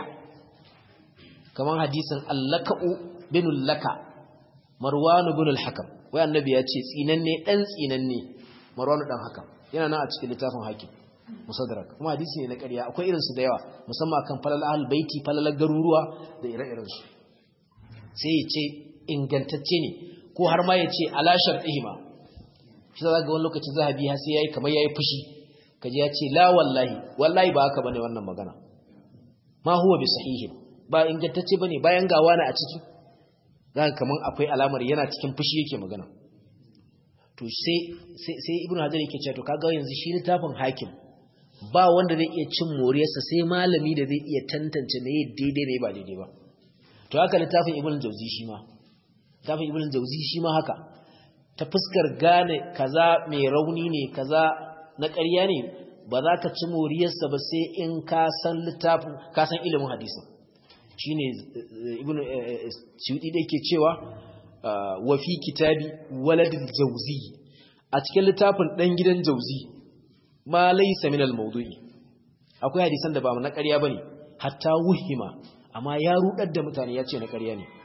kamar hadisin allaka'u bin laka marwanu bin al-hakam wai annabi ya ce tsinanne dan tsinanne marwanu dan hakam yana nan a cikin littafin hakim musaddarak kuma hadisi ne na ƙarya akwai irin su da yawa musamman kan falal ahlul baiti falal garuruwa da ire-iren su sai ya ce ingantacce ne ko har ma ya ce ala shar'ihima shi za ga wani lokaci zahabi har sai yayi kamar yayi fushi kaji ya ce la wallahi wallahi ba haka bane wannan magana ma huwa bi sahihin ba ingantacce bane bayan gawa na a ciki zaka kaman akwai alamar yana cikin fushi yake magana to sai sai sai ibnu hajar yake cewa to kaga yanzu shi littafin hakim ba wanda zai iya cin moriyarsa sai malami da zai iya tantance me daidai ne ba daidai ba to haka littafin ibnu jauzi shi ma littafin ibnu jauzi shi ma haka ta fuskar gane kaza mai rauni ne kaza na ƙarya ne ba za ka ci moriyarsa ba sai in ka san littafin ka san ilimin hadisin shine ibnu suyudi da yake cewa wa fi kitabi waladil jawzi a cikin littafin dan gidan jawzi ma laysa min al mawdu'i akwai hadisan da ba na ƙarya bane hatta wuhima amma ya rudar da mutane ya ce na ƙarya ne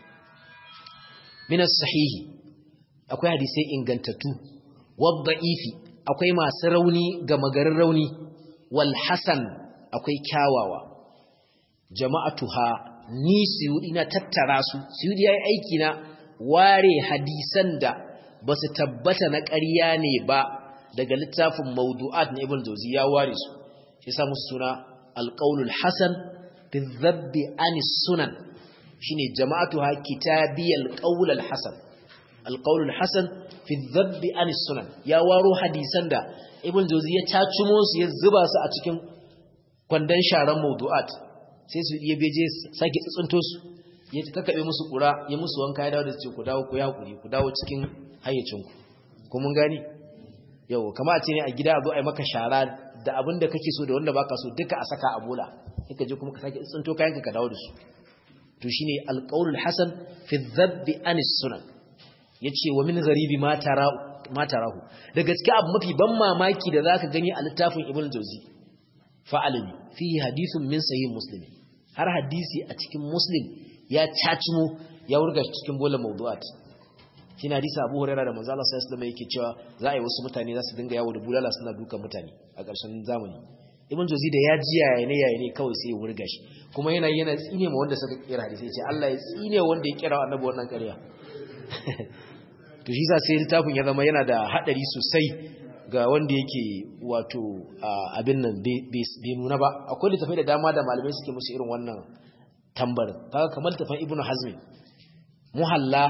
min sahihi akwai hadisai ingantattu wadda'ifi akwai masu rauni ga magarin rauni wal hasan akwai kyawawa jama'atuha ni suyudi na tattara su suyudi yayi aiki na ware hadisan da basu tabbata na ƙarya ne ba daga littafin mawdu'at na ibn jawzi ya ware su shi sa musu suna alqaulul hasan fi dhabbi anis sunan shine jama'atuha kitabiyal qaul al hasan alqaulul hasan fi dhabbi anis sunan ya waro hadisan da ibn jawzi ya tacumo su ya zuba su a cikin kwandon sharan mawdu'at sai su iya beje sake tsuntsunto su ya kakkabe musu kura ya musu wanka ya dawo da ce ku dawo ku ya kuri ku dawo cikin hayyacinku ko mun gani yau kama a ce ne a gida a zo a yi maka shara da abin da kake so da wanda baka so duka a saka a bola ka je kuma ka sake tsinto kayanka ka dawo da su to shine alqaulul hasan fi dhabbi anis sunan yace wa min gharibi ma tara ma tarahu da gaskiya abu mafi ban mamaki da zaka gani a littafin ibn jawzi fa'alami fihi hadithun min sahih muslim har hadisi a cikin muslim ya cacimo ya wurga cikin bola mawdu'at shine hadisi Abu Hurairah da manzo Allah sallallahu alaihi wasallam yake cewa za a yi wasu mutane za su dinga yawo da bulala suna dukan mutane a ƙarshen zamani Ibn Jawzi da ya ji yaya ne yaya ne kawai sai ya wurga shi kuma yana yana tsine ma wanda suka kira hadisi ya ce Allah ya tsine wanda ya kira annabi wannan ƙarya to shi sa sai littafin ya zama yana da hadari sosai ga wanda yake wato abin nan bai nuna ba akwai littafai da dama da malamai suke musu irin wannan tambarin kaga kamar littafin Ibn Hazm muhalla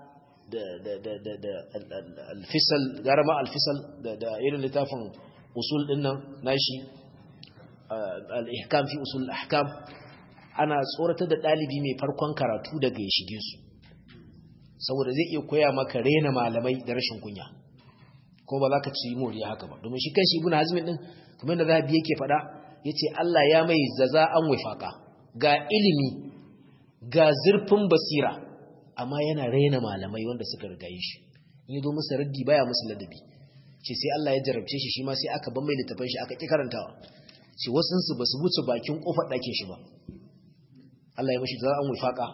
da alfisal gara ma alfisal da irin littafin usul din nan nashi al-ihkam fi usul al-ahkam ana tsoratar da dalibi mai farkon karatu daga ya shige su saboda zai iya koya maka rena malamai da rashin kunya ko ba za ka ci moriya haka ba domin shi kanshi ibnu hazmin din kamar da zahabi yake faɗa yace Allah ya mai zaza an wifaka ga ilimi ga zurfin basira amma yana raina malamai wanda suka rigaye shi in yazo musu raddi baya musu ladabi ce sai Allah ya jarabce shi shi ma sai aka ban mai littafin shi aka ki karantawa ce wasun su basu wuce bakin kofar dakin shi ba Allah ya mishi za an wifaka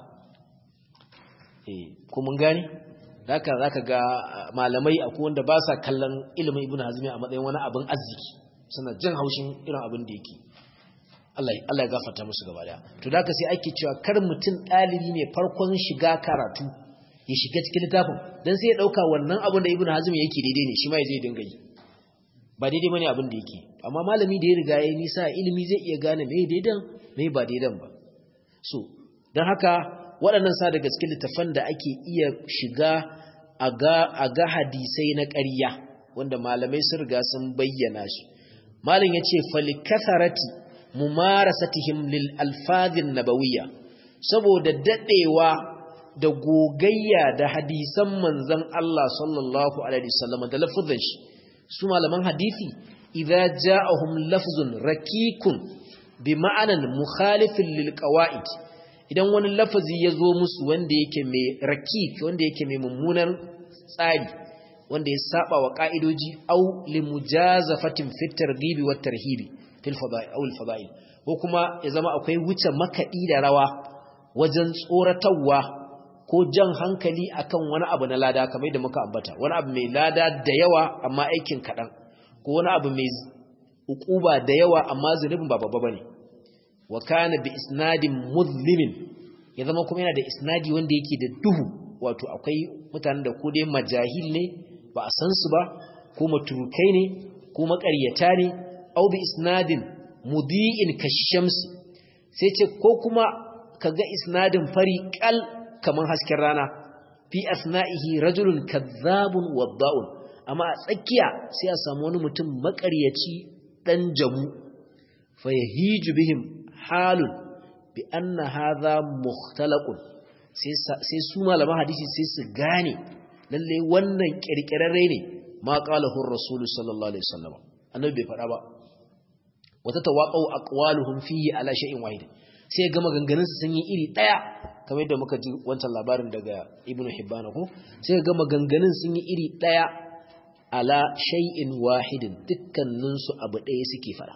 eh ko mun gani haka zaka ga malamai akwai wanda ba sa kallon ilimin ibnu hazmi a matsayin wani abin arziki suna jin haushin irin abin da yake Allah Allah ya gafarta musu gaba daya to da sai ake cewa kar mutum dalibi mai farkon shiga karatu ya shiga cikin littafin dan sai ya dauka wannan abin da ibnu hazm yake daidai ne shi ma zai dinga yi ba daidai bane abin da yake amma malami da ya riga ya nisa ilimi zai iya gane me daidan me ba daidan ba so dan haka waɗannan sa daga cikin littafan da ake iya shiga a ga a ga hadisai na ƙarya wanda malamai sun riga sun bayyana shi malam yace falikatharati mumarasatihim lil alfazin nabawiyya saboda dadewa da gogayya da hadisan manzon Allah sallallahu alaihi wasallam da lafazin shi su malaman hadisi idza ja'ahum lafzun rakikun bi ma'anan mukhalifin lil qawaid idan wani lafazi ya zo musu wanda yake mai rakik wanda yake mai mummunan tsari wanda ya saba wa ka'idoji au limujazafatin fit targhibi wat tarhibi fil fada'il aw al fada'il ko kuma ya zama akwai wuce makadi da rawa wajen tsoratarwa ko jan hankali akan wani abu na lada kamar da muka ambata wani abu mai lada da yawa amma aikin kadan ko wani abu mai ukuba da yawa amma zunubin ba babba bane wa kana bi isnadin muzlimin ya zama kuma yana da isnadi wanda yake da duhu wato akwai mutanen da ko dai majahil ne ba a san su ba ko maturukai ne ko makaryata ne au bi isnadin mudi'in kashamsi sai ce ko kuma kaga isnadin fari kal kaman hasken rana fi asna'ihi rajulun kadhabun wadda'un amma a tsakiya sai a samu wani mutum makaryaci dan jamu fa yahiju bihim halun bi anna hadha mukhtalaqun sai su malaman hadisi sai su gane lalle wannan kirkirarre ne ma qalahu ar-rasul sallallahu alaihi wasallam annabi bai faɗa ba wata tawaqau aqwaluhum fihi ala shay'in wahid sai ga maganganun su sun yi iri daya kamar yadda muka ji wancan labarin daga ibnu hibban ko sai ga maganganun sun yi iri daya ala shay'in wahidin dukkanin su abu daya suke fara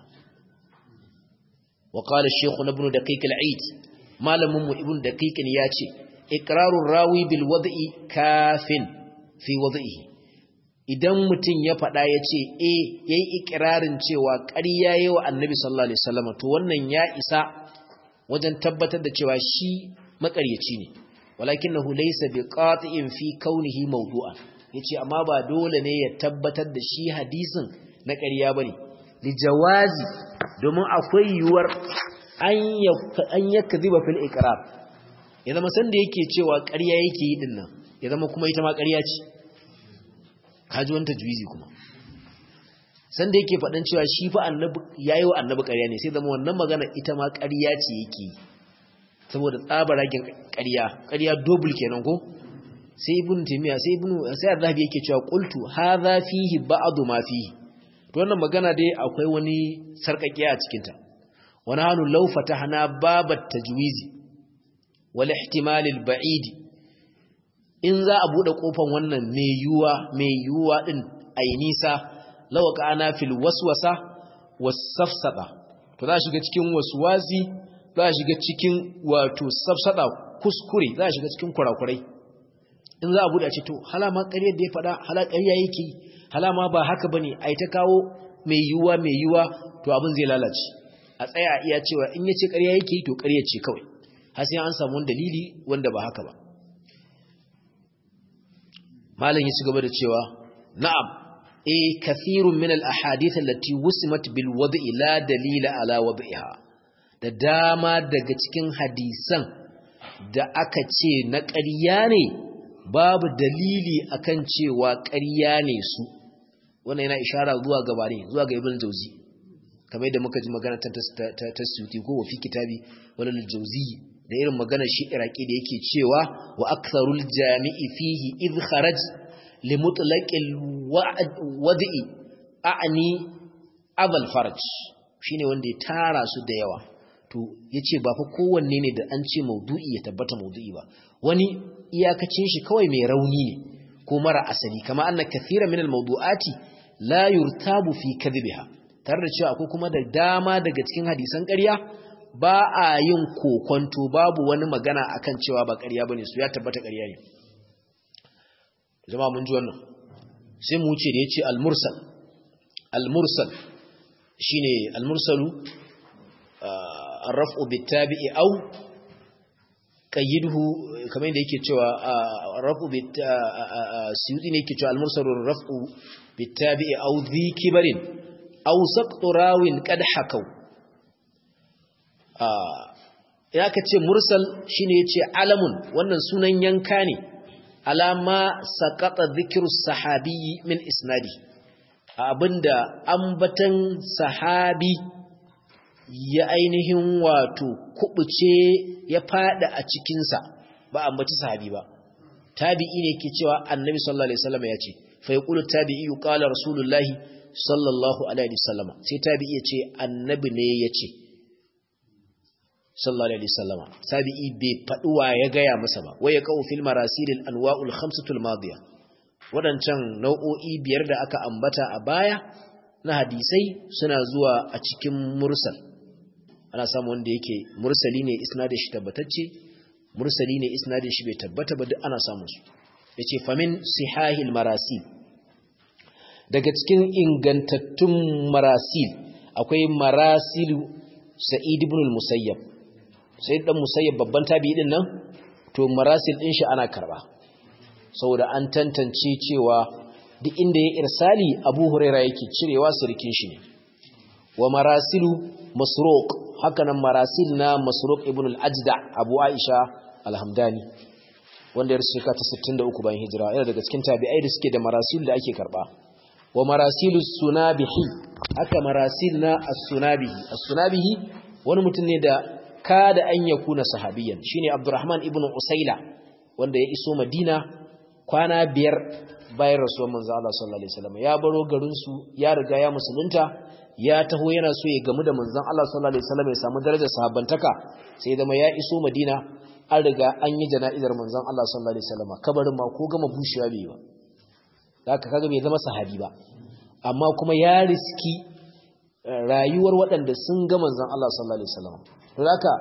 wa qala shaykh ibn daqiq al-eid malamin mu ibn daqiq ya ce iqrarur rawi bil wad'i kafin fi wad'ihi idan mutum ya faɗa ya ce e ya yi ikirarin cewa ƙarya yi wa annabi sallallahu alaihi wasallam to wannan ya isa wajen tabbatar da cewa shi makaryaci ne walakinahu laysa biqati'in fi kaunihi mawdu'an yace amma ba dole ne ya tabbatar da shi hadisin na ƙarya bane li jawazi domin akwai yuwar an yakdhiba fil iqrar ya zama san da yake cewa ƙarya yake yi dinnan ya zama kuma ita ma ƙarya ce kaji wanta juizi kuma san da yake faɗin cewa shi fa annabi yayi wa annabi ƙarya ne sai zama wannan magana ita ma ƙarya ce yake saboda tsabaragen ƙarya ƙarya double kenan ko sai ibn taymiya sai ibn sai azhabi yake cewa qultu hadha fihi ba'd ma fihi to wannan magana dai akwai wani sarkakiya a cikin ta wa nahnu law fatahna babat tajwizi wal ihtimal al ba'id in za a bude kofan wannan mai yuwa mai yuwa din ai nisa law kana fil waswasa was-safsada to za shiga cikin waswasi za shiga cikin wato safsada kuskure za shiga cikin kurakurai in za a bude a ce to halama ƙaryar da ya faɗa hala ƙarya yake halama ba haka bane ai ta kawo mai yuwa mai yuwa to abin zai lalace a tsaya iya cewa in yace ƙarya yake to ƙarya ce kawai har sai an samu wani dalili wanda ba haka ba malam ya ci gaba da cewa na'am eh kathirun min al ahadith allati wusimat bil wad'i la dalila ala wad'iha da dama daga cikin hadisan da aka ce na ƙarya ne babu dalili akan cewa ƙarya ne su wannan yana ishara zuwa gaba ne zuwa ga ibn jauzi kamar yadda muka ji magana ta ta suti ko wa fi kitabi walal jauzi da irin magana shi iraki da yake cewa wa aktharul jami'i fihi idh kharaj li mutlaqil wad'i a'ni abal faraj shine wanda ya tara su da yawa to yace ba fa kowanne ne da an ce maudu'i ya tabbata maudu'i ba wani iyakacin shi kawai mai rauni ne ko mara asali kama anna kathira min al-mawdu'ati la yurtabu fi kadhibiha tare da cewa akwai kuma da dama daga cikin hadisan ƙarya ba a yin kokonto babu wani magana akan cewa ba ƙarya bane su ya tabbata ƙarya ne jama'a mun ji wannan sai mu wuce da yace al-mursal al-mursal shine al-mursalu ar-raf'u bit-tabi'i aw qayyiduhu kamar yadda yake cewa rafu bit suyudi ne yake cewa al-mursal rafu bit-tabi'i aw dhi kibarin aw saqtu rawin qad hakau ya kace mursal shine yace alamun wannan sunan yanka ne alama saqata dhikru sahabi min isnadi abinda ambatan sahabi ya ainihin wato kubuce ya fada a cikinsa ba ambaci sahabi ba tabi'i ne ke cewa annabi sallallahu alaihi wasallam ya ce fa yaqulu tabi'i qala rasulullahi sallallahu alaihi wasallam sai tabi'i ya ce annabi ne ya ce sallallahu alaihi wasallam tabi'i bai faduwa ya gaya masa ba waya qau fil marasilil anwa'ul khamsatul madiya wadancan nau'o'i biyar da aka ambata a baya na hadisai suna zuwa a cikin mursal ana samu wanda yake mursali ne isnadin shi tabbatacce mursali ne isnadin shi bai tabbata ba duk ana samun su yace famin sihahil marasil daga cikin ingantattun marasil akwai marasilu sa'id ibn al-musayyab sai dan musayyab babban tabi'i din nan to marasil din shi ana karba saboda an tantance cewa duk inda ya irsali abu huraira yake cirewa sirkin shi ne wa marasilu masruq hakanan marasil na masruq ibn al-ajda abu aisha al-hamdani wanda ya rasu shekara ta 63 bayan hijira yana daga cikin tabi'ai da suke da marasil da ake karba wa marasilu sunabihi haka marasil na as-sunabihi as-sunabihi wani mutum ne da kada an yakuna sahabiyan shine abdurrahman ibn usaila wanda ya iso madina kwana biyar bayan rasuwar manzo Allah sallallahu alaihi wasallam ya baro garin su ya riga ya musulunta ya taho yana so ya gamu da manzon Allah sallallahu alaihi wasallam ya samu darajar sahabbantaka sai zama ya iso Madina an riga an yi jana'izar manzon Allah sallallahu alaihi wasallam kabarin ma ko gama bushewa bai ba haka kaga bai zama sahabi ba amma kuma ya riski rayuwar waɗanda sun ga manzon Allah sallallahu alaihi wasallam to haka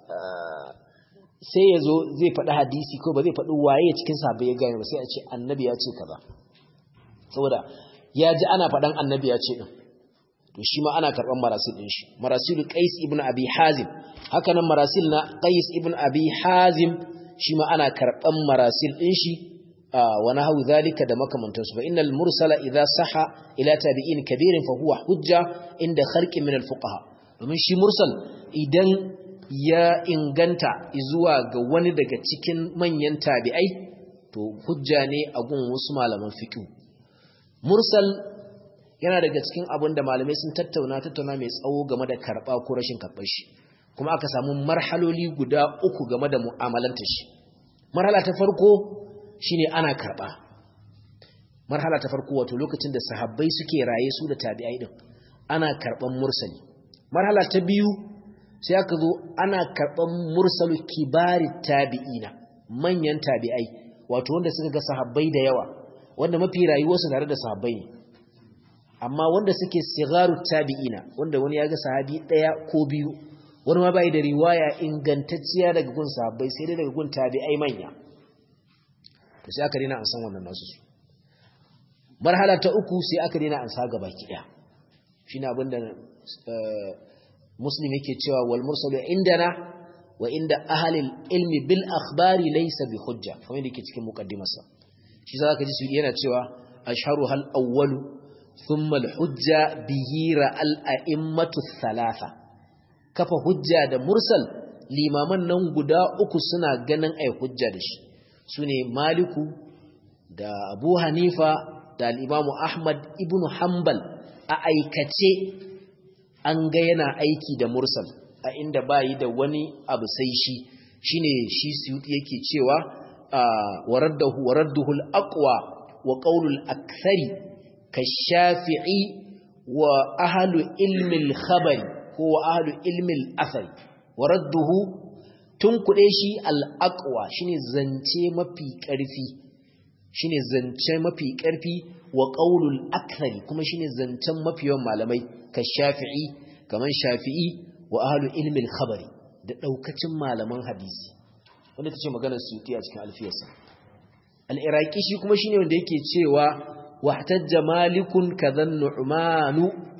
sai ya zo zai faɗi hadisi ko ba zai faɗi waye cikin sahabbai ya gane ba sai a ce annabi ya ce kaza saboda ya ji ana faɗan annabi ya ce ɗin to shi ma ana karban marasil din shi marasil qais ibn abi hazim haka nan marasil na qais ibn abi hazim shi ma ana karban marasil din shi wa nahu zalika da makamantan su fa innal mursala idza saha ila tabi'in kabirin fa huwa hujja inda kharqin min al fuqaha domin shi mursal idan ya inganta zuwa ga wani daga cikin manyan tabi'ai to hujja ne a gun wasu malaman fiqh mursal yana daga cikin abin da malamai sun tattauna tattauna mai tsawo game da karɓa ko rashin karɓar shi kuma aka samu marhaloli guda uku game da mu'amalanta shi marhala ta farko shine ana karɓa marhala ta farko wato lokacin da sahabbai suke raye su da tabi'ai din ana karɓan mursali marhala ta biyu sai aka zo ana karɓan mursalu kibari tabi'ina manyan tabi'ai wato wanda suka ga sahabbai da yawa wanda mafi rayuwarsu tare da sahabbai ne amma wanda suke sigaru tabi'ina wanda wani ya ga sahabi daya ko biyu wani ma bai da riwaya ingantacciya daga gun sahabbai sai dai daga gun tabi'ai manya to sai aka dena an san wannan nasu su marhala ta uku sai aka dena an sa gaba ki daya shine abinda muslim yake cewa wal mursalu indana wa inda ahli ilmi bil akhbari laysa bi hujja kamar yadda yake cikin muqaddimarsa shi zaka ji su yana cewa ashharu hal awwalu ثم الحجة به رأى الأئمة الثلاثة kafa hujja da mursal limaman nan guda uku suna ganin ai hujja da shi sune maliku da abu hanifa da al'imamu ahmad ibn hanbal a aikace an ga yana aiki da mursal a inda bayi da wani abu sai shi shine shi suyuti yake cewa waraddahu waradduhu al-aqwa wa qawlul akthari كالشافعي وأهل علم الخبر هو أهل علم الأثر ورده tunkuɗe shi al'aƙwa shi ne zance mafi ƙarfi shi ne zance mafi ƙarfi wa ƙaunul akthari kuma shi ne zancen mafi yawan malamai ka shafi'i kamar shafi'i wa ahalu ilmin khabari da ɗaukacin malaman hadisi wanda ta ce maganar suyuti a cikin alfiyarsa al'iraki shi kuma shi ne wanda yake cewa واحتج مالك كذا النعمان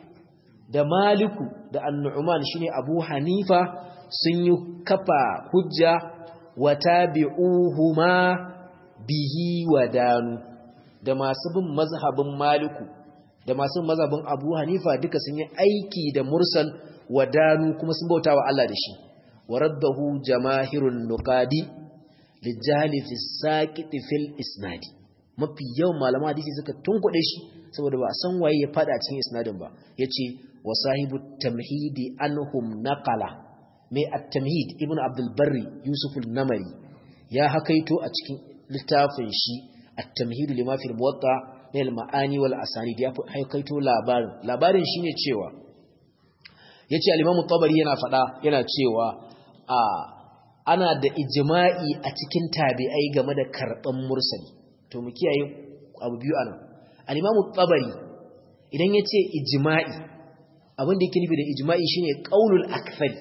da maliku da annu'man shine abu hanifa sun yi kafa hujja wa tabi'uhuma bihi wa danu da masu bin mazhabin maliku da masu mazhabin abu hanifa duka sun yi aiki da mursal wa danu kuma sun bauta wa Allah da shi wa raddahu jamaahirun nuqadi lijali fi saqiti fil isnadi mafi yawan malama hadisi suka tunkuɗe shi saboda ba a san waye ya fada cikin isnadin ba yace wa sahibu tamhidi anhum naqala mai at-tamhid ibn abdul barri yusuf al-namari ya hakaito a cikin littafin shi at-tamhid lima fi al-muwatta min al-ma'ani wal asanid ya hakaito labarin labarin shine cewa yace al-imam tabari yana fada yana cewa a ana da ijma'i a cikin tabi'ai game da karban mursali to mu kiyaye abu biyu anan al-imamu tabari idan yace ijma'i abin da yake nufi da ijma'i shine qaulul akthari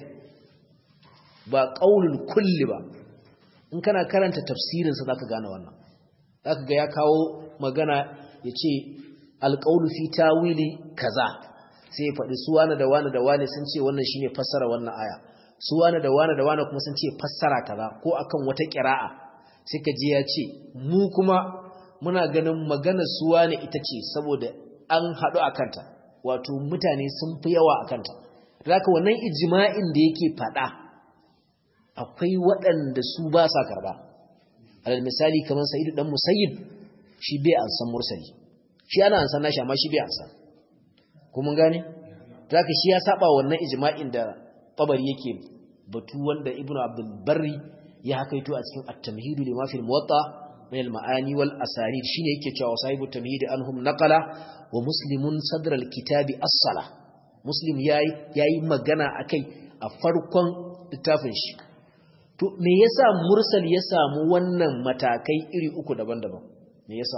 ba qaulul kulli ba in kana karanta tafsirin sa zaka gane wannan zaka ga ya kawo magana yace al-qaulu fi tawili kaza sai ya faɗi su wani da wani da wani sun ce wannan shine fassara wannan aya su wani da wani da wani kuma sun ce fassara kaza ko akan wata qira'a sai ka ji ya ce mu kuma muna ganin maganar suwa ne ita ce saboda an haɗu a kanta wato mutane sun fi yawa a kanta zaka wannan ijima'in da yake faɗa akwai waɗanda su ba sa karɓa alal misali kamar sa'idu dan musayyib shi bai an san mursali shi ana an san nashi amma shi bai an san kuma gane zaka shi ya saba wannan ijma'in da tabari yake batu wanda ibnu abdul barri ya hakaito a cikin at-tamhid lima fi al-muwatta min al-ma'ani wal asanid shine yake cewa sahibu tamhid anhum naqala wa muslimun sadr al-kitabi as-sala muslim yayi yayi magana akai a farkon littafin shi to me yasa mursal ya samu wannan matakai iri uku daban-daban me yasa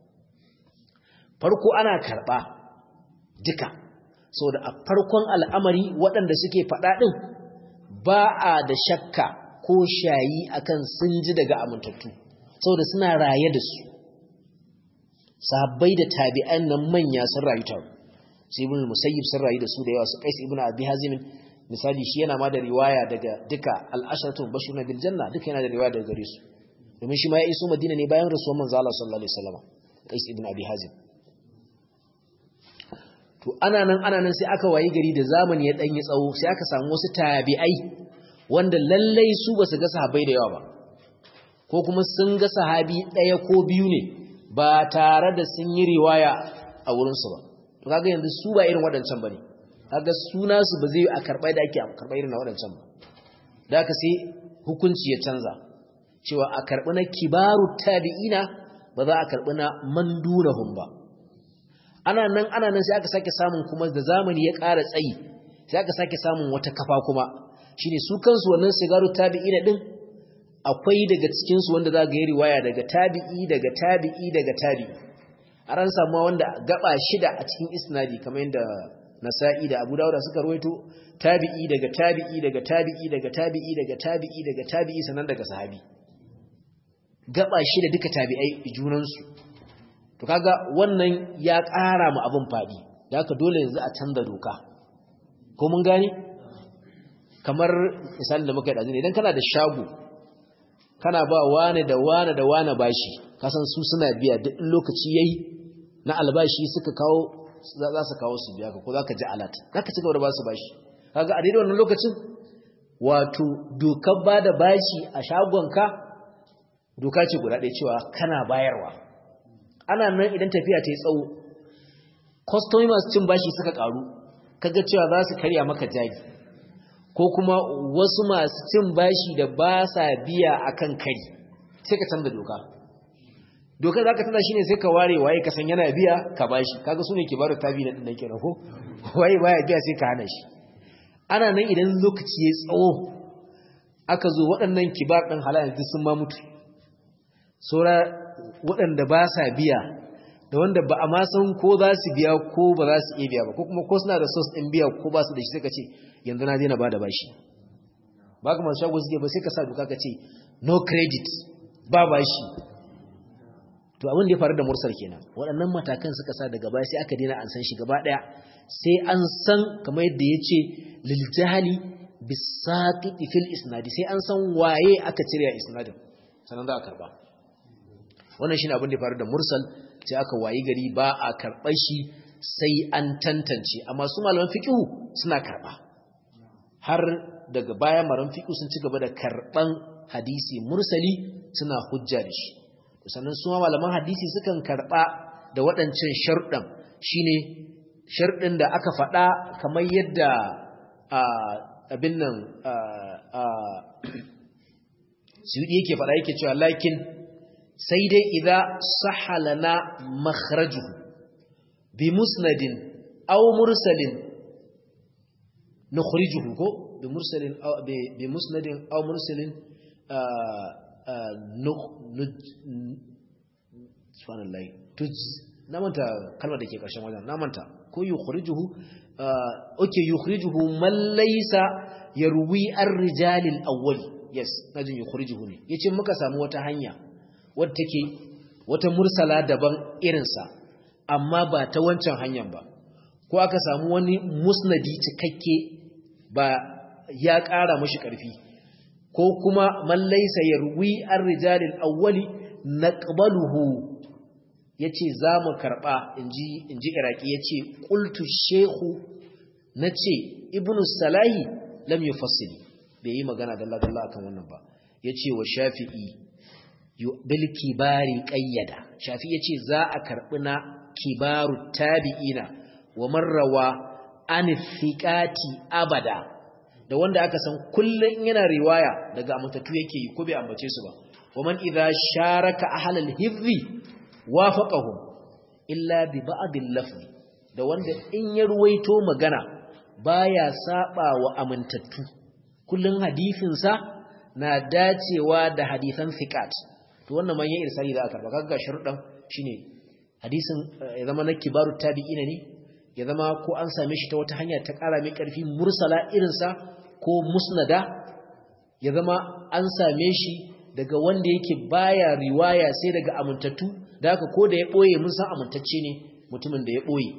farko ana karba duka saboda a farkon al'amari waɗanda suke faɗa ɗin ba a da shakka ko shayi akan sun ji daga amintattu saboda suna raye da su sahabbai da tabi'an nan manya sun rayu tare sai ibn musayyib sun rayu da su da yawa su qais ibn abi hazim misali shi yana ma da riwaya daga duka al-ashratu bashiruna bil janna duka yana da riwaya daga gare su domin shi ma ya iso madina ne bayan rasuwar manzo Allah sallallahu alaihi wasallam qais ibn abi hazim to ana nan ana nan sai aka wayi gari da zamani ya danyi tsawo sai aka samu wasu tabi'ai wanda lallai su basu ga sahabbai da yawa ba ko kuma sun ga sahabi ɗaya ko biyu ne ba tare da sun yi riwaya a wurinsu ba to kaga yanzu su ba irin waɗancan ba ne kaga suna su ba zai a karɓa da ake karɓa irin na waɗancan ba da aka sai hukunci ya canza cewa a karɓi na kibaru tabi'ina ba za a karɓi na mandunahum ba ana nan ana nan sai aka sake samun kuma da zamani ya ƙara tsayi sai aka sake samun wata kafa kuma shine su kansu wannan sigaru tabi'ina din akwai daga cikinsu wanda za ga yi riwaya daga tabi'i daga tabi'i daga tabi'i a ran samuwa wanda gaba shida a cikin isnadi kamar yadda nasa'i da abu dawuda suka rawaito tabi'i daga tabi'i daga tabi'i daga tabi'i daga tabi'i daga tabi'i sannan daga sahabi gaba shida duka tabi'ai junansu to kaga wannan ya ƙara mu abin faɗi da haka dole yanzu a canza doka ko mun gane kamar misalin da muka yi ɗazi idan kana da shago kana ba wane da wane da wane bashi kasan su suna biya duk lokaci yayi na albashi suka kawo za su kawo su biya ka ko zaka ji alat zaka ci gaba da ba su bashi kaga a daidai wannan lokacin wato dokar ba da bashi a shagonka doka ce guda ɗaya cewa kana bayarwa ana nan idan tafiya ta yi tsawo kwastomi masu cin bashi suka karu kaga cewa za su karya maka jari ko kuma wasu masu cin bashi da ba sa biya akan kari sai ka canza doka dokar za ka tana shi ne sai ka ware waye ka san yana biya ka bashi kaga su ne ke baro tabi na ɗinnan kenan ko waye baya biya sai ka hana shi ana nan idan lokaci ya tsawo aka zo waɗannan kibar ɗin halayen duk sun ma mutu saura waɗanda ba sa biya da wanda ba a ma san ko za su biya ko ba za su iya biya ba ko kuma ko suna da sos ɗin biya ko ba su da shi sai ka ce yanzu na daina ba da bashi ba ka masu shago suke ba sai ka sa duka ka ce no credit ba bashi to abin da ya faru da mursal kenan waɗannan matakan suka sa daga baya sai aka daina an san shi gaba ɗaya sai an san kamar yadda ya ce lil jahali bisaqiti fil isnadi sai an san waye aka cire a isnadin sannan za a karba wannan shine abin da ya faru da mursal sai aka wayi gari ba a karɓar shi sai an tantance amma su malaman fiqhu suna karɓa har daga baya malaman fiqhu sun ci gaba da karɓan hadisi mursali suna hujja da shi sannan su malaman hadisi sukan karɓa da waɗancan sharɗan shine sharɗin da aka faɗa kamar yadda abin nan suyudi yake faɗa yake cewa lakin sai dai idza sahalana makhrajuhu bi musnadin aw mursalin nukhrijuhu ko bi mursalin aw bi musnadin aw mursalin subhanallah tuj na manta kalmar da ke ƙarshen wajen na manta ko yukhrijuhu okay yukhrijuhu man laysa yarwi ar-rijalil awwal yes najin yukhrijuhu ne yace muka samu wata hanya wadda take wata mursala daban irinsa amma ba ta wancan hanyar ba ko aka samu wani musnadi cikakke ba ya ƙara mashi ƙarfi ko kuma man laysa yarwi ar-rijalil awwali naqbaluhu yace zamu karba inji inji iraki yace qultu shehu nace ibnu salahi lam yufassili bai yi magana dalla dalla akan wannan ba yace wa shafi'i bil kibari qayyada shafi'i yace za a karbi na kibaru tabi'ina wa marrawa an thiqati abada da wanda aka san kullun yana riwaya daga amintatu yake yi ko bai ambace su ba wa man idza sharaka ahlal hifzi wafaqahum illa bi ba'dil lafzi da wanda in ya ruwaito magana baya saba wa amintattu kullun hadisin sa na dacewa da hadisan thiqat to wannan man yayin irsali da aka karba kaga sharuɗan shine hadisin ya zama na kibaru tabi'ina ne ya zama ko an same shi ta wata hanya ta ƙara mai ƙarfi mursala irinsa ko musnada ya zama an same shi daga wanda yake baya riwaya sai daga amintattu da haka ko da ya ɓoye mun san amintacce ne mutumin da ya ɓoye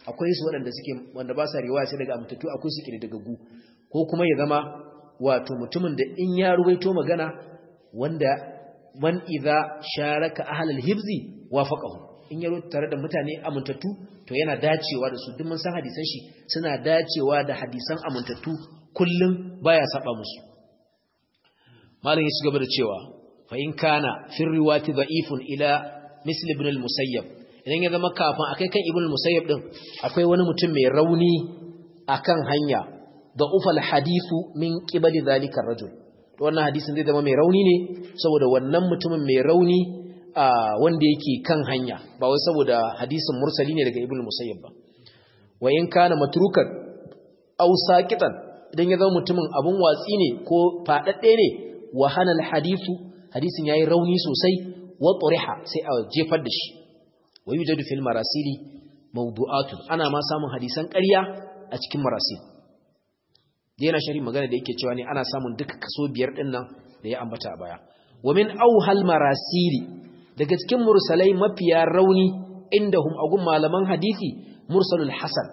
akwai su waɗanda suke wanda ba sa riwaya sai daga amintattu akwai su kididdigaggu ko kuma ya zama wato mutumin da in ya ruwaito magana wanda man idza sharaka ahlal hibzi wafaqahu in ya tare da mutane amintattu to yana dacewa da su duk mun san hadisan shi suna dacewa da hadisan amintattu kullum baya saba musu malam ya ci gaba da cewa fa in kana fi riwati da'ifun ila misl ibn al-musayyab idan ya zama kafin akai kan ibn al-musayyab din akwai wani mutum mai rauni akan hanya da ufal hadithu min qibali zalika ar-rajul to wannan hadisin zai zama mai rauni ne saboda wannan mutumin mai rauni wanda yake kan hanya ba wai saboda hadisin mursali ne daga ibn al-musayyab ba wa in kana matrukan aw saqitan idan ya zama mutumin abun watsi ne ko fadadde ne wa hanal hadithu hadisin yayi rauni sosai wa turiha sai a jefar da shi wa yujadu fil marasili mawdu'atun ana ma samun hadisan ƙarya a cikin marasil yana shari magana da yake cewa ne ana samun duka kaso biyar din nan da ya ambata a baya wa min awhal marasili daga cikin mursalai mafiya rauni indahum agun malaman hadisi mursalul hasan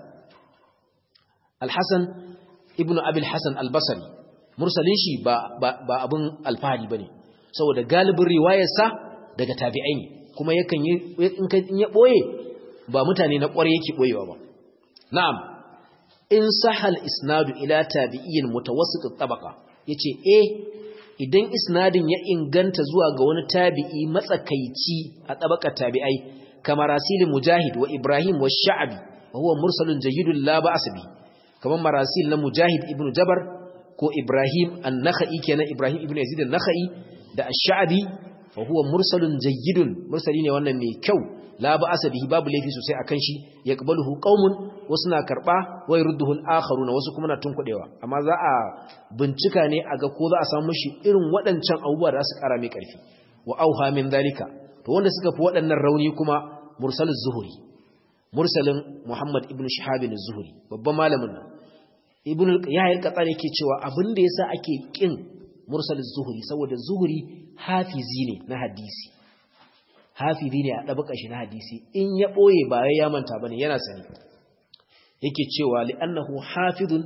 al-hasan ibnu abil hasan al-basri mursalin shi ba ba abun alfahari bane saboda galibin riwayarsa daga tabi'ai ne kuma yakan yi in ka ya boye ba mutane na ƙware yake boyewa ba na'am in sahal isnadu ila tabi'in mutawassit at-tabaqa yace eh idan isnadin ya inganta zuwa ga wani tabi'i matsakaici a tabaqar tabi'ai kamar rasil mujahid wa ibrahim wa sha'bi wa huwa mursalun jayyidun la ba'as bi kamar marasil na mujahid ibnu jabar ko ibrahim an-nakhai kenan ibrahim ibnu yazid an-nakhai da ash-sha'bi fa huwa mursalun jayyidun mursali ne wannan mai kyau la ba'asa bihi babu laifi sosai akan shi yaqbaluhu qaumun wasu na karba wa yurduhu al-akharuna wasu kuma na tunkudewa amma za a bincika ne a ga ko za a samu shi irin waɗancan abubuwa da su kara mai karfi wa auha min dalika to wanda suka fi waɗannan rauni kuma mursaluz zuhuri mursalin muhammad ibn shihab az-zuhri babban malamin nan ibn yahya al-qatani yake cewa abin da yasa ake kin mursaluz zuhuri saboda zuhuri hafizi ne na hadisi hafizi ne a ɗabaka shi na hadisi in ya ɓoye ba ya manta ba ne yana sani yake cewa li'annahu hafizun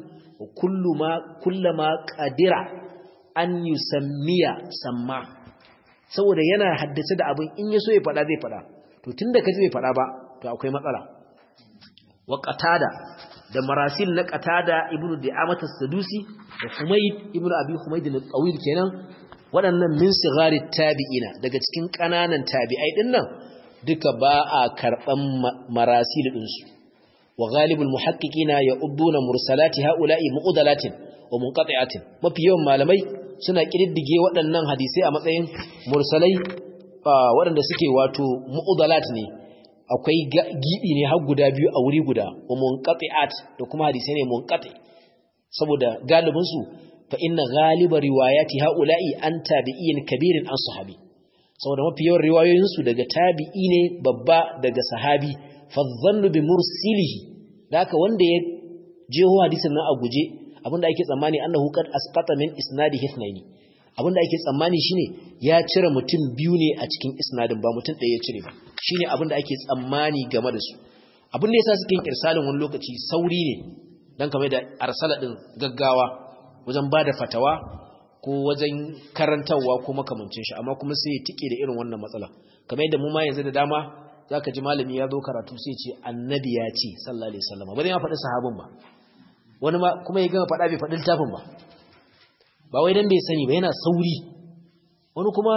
kullama ƙadira an yi sammiya samma saboda yana haddace da abin in ya so ya faɗa zai faɗa to tun da kaji bai faɗa ba to akwai matsala wa qatada da marasil na qatada ibnu di'amata sadusi da humayd ibnu abi humayd al-tawil kenan waɗannan min sigari tabi'ina daga cikin ƙananan tabi'ai ɗin nan duka ba a karɓan marasil ɗinsu wa galibul muhaqqiqina ya udduna mursalati haula'i muqdalatin wa munqati'atin mafi yawan malamai suna kididdige waɗannan hadisai a matsayin mursalai waɗanda suke wato muqdalat ne akwai gibi ne har guda biyu a wuri guda wa munqati'at da kuma hadisai ne munqati saboda galibin su fa inna ghaliba riwayati haula'i an tabi'in kabirin an sahabi saboda mafi yawan riwayoyin su daga tabi'i ne babba daga sahabi fa dhannu bi mursilihi da haka wanda ya jeho hadisin nan a guje abinda ake tsammani annahu qad asqata min isnadi hithnaini abinda ake tsammani shine ya cire mutum biyu ne a cikin isnadin ba mutum ɗaya ya cire ba shine abinda ake tsammani game da su abin da yasa suke yin irsalin wani lokaci sauri ne dan kamar da arsala din gaggawa wajen ba da fatawa ko wajen karantarwa ko makamancin shi amma kuma sai ya tike da irin wannan matsala kamar yadda mu ma yanzu da dama zaka ji malami ya zo karatu sai ce annabi ya ce sallallahu alaihi wasallam ba zai ma faɗi sahabin ba wani ma kuma ya gama faɗa bai faɗi littafin ba ba wai dan bai sani ba yana sauri wani kuma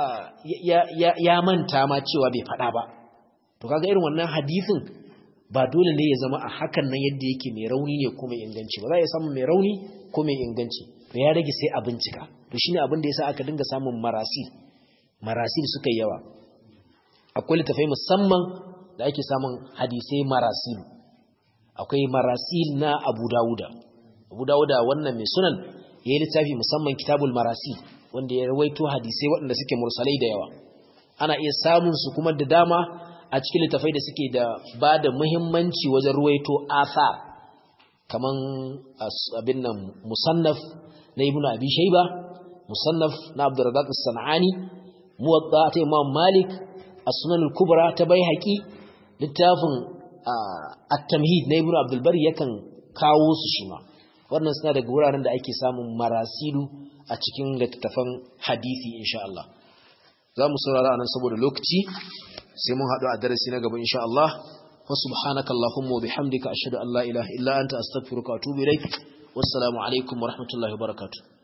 ya manta ma cewa bai faɗa ba to kaga irin wannan hadisin ba dole ne ya zama a hakan nan yadda yake mai rauni ne ko mai inganci ba za ya samu mai rauni ko mai inganci to ya rage sai a bincika to shine abin da yasa aka dinga samun marasil marasil suka yi yawa akwai littafai musamman da ake samun hadisai marasil akwai marasil na Abu Dawuda Abu Dawuda wannan mai sunan yayi littafi musamman Kitabul Marasil wanda ya rawaito hadisai waɗanda suke mursalai da yawa ana iya samun su kuma da dama a cikin littafai da suke da ba da muhimmanci wajen ruwaito athar kaman abin nan musannaf na ibnu abi shayba musannaf na abdurrazzaq as-sanani muwatta ta imam malik as-sunan al-kubra ta baihaqi littafin at-tamhid na ibnu abdul bari yakan kawo su shi ma wannan suna daga wuraren da ake samun marasilu a cikin littattafan hadisi insha Allah za mu saurara anan saboda lokaci sai mun haɗu a darasi na gaba insha Allah wa subhanaka allahumma wa bihamdika ashhadu an la ilaha illa anta astaghfiruka wa atubu ilaik wassalamu alaikum wa rahmatullahi wa barakatuh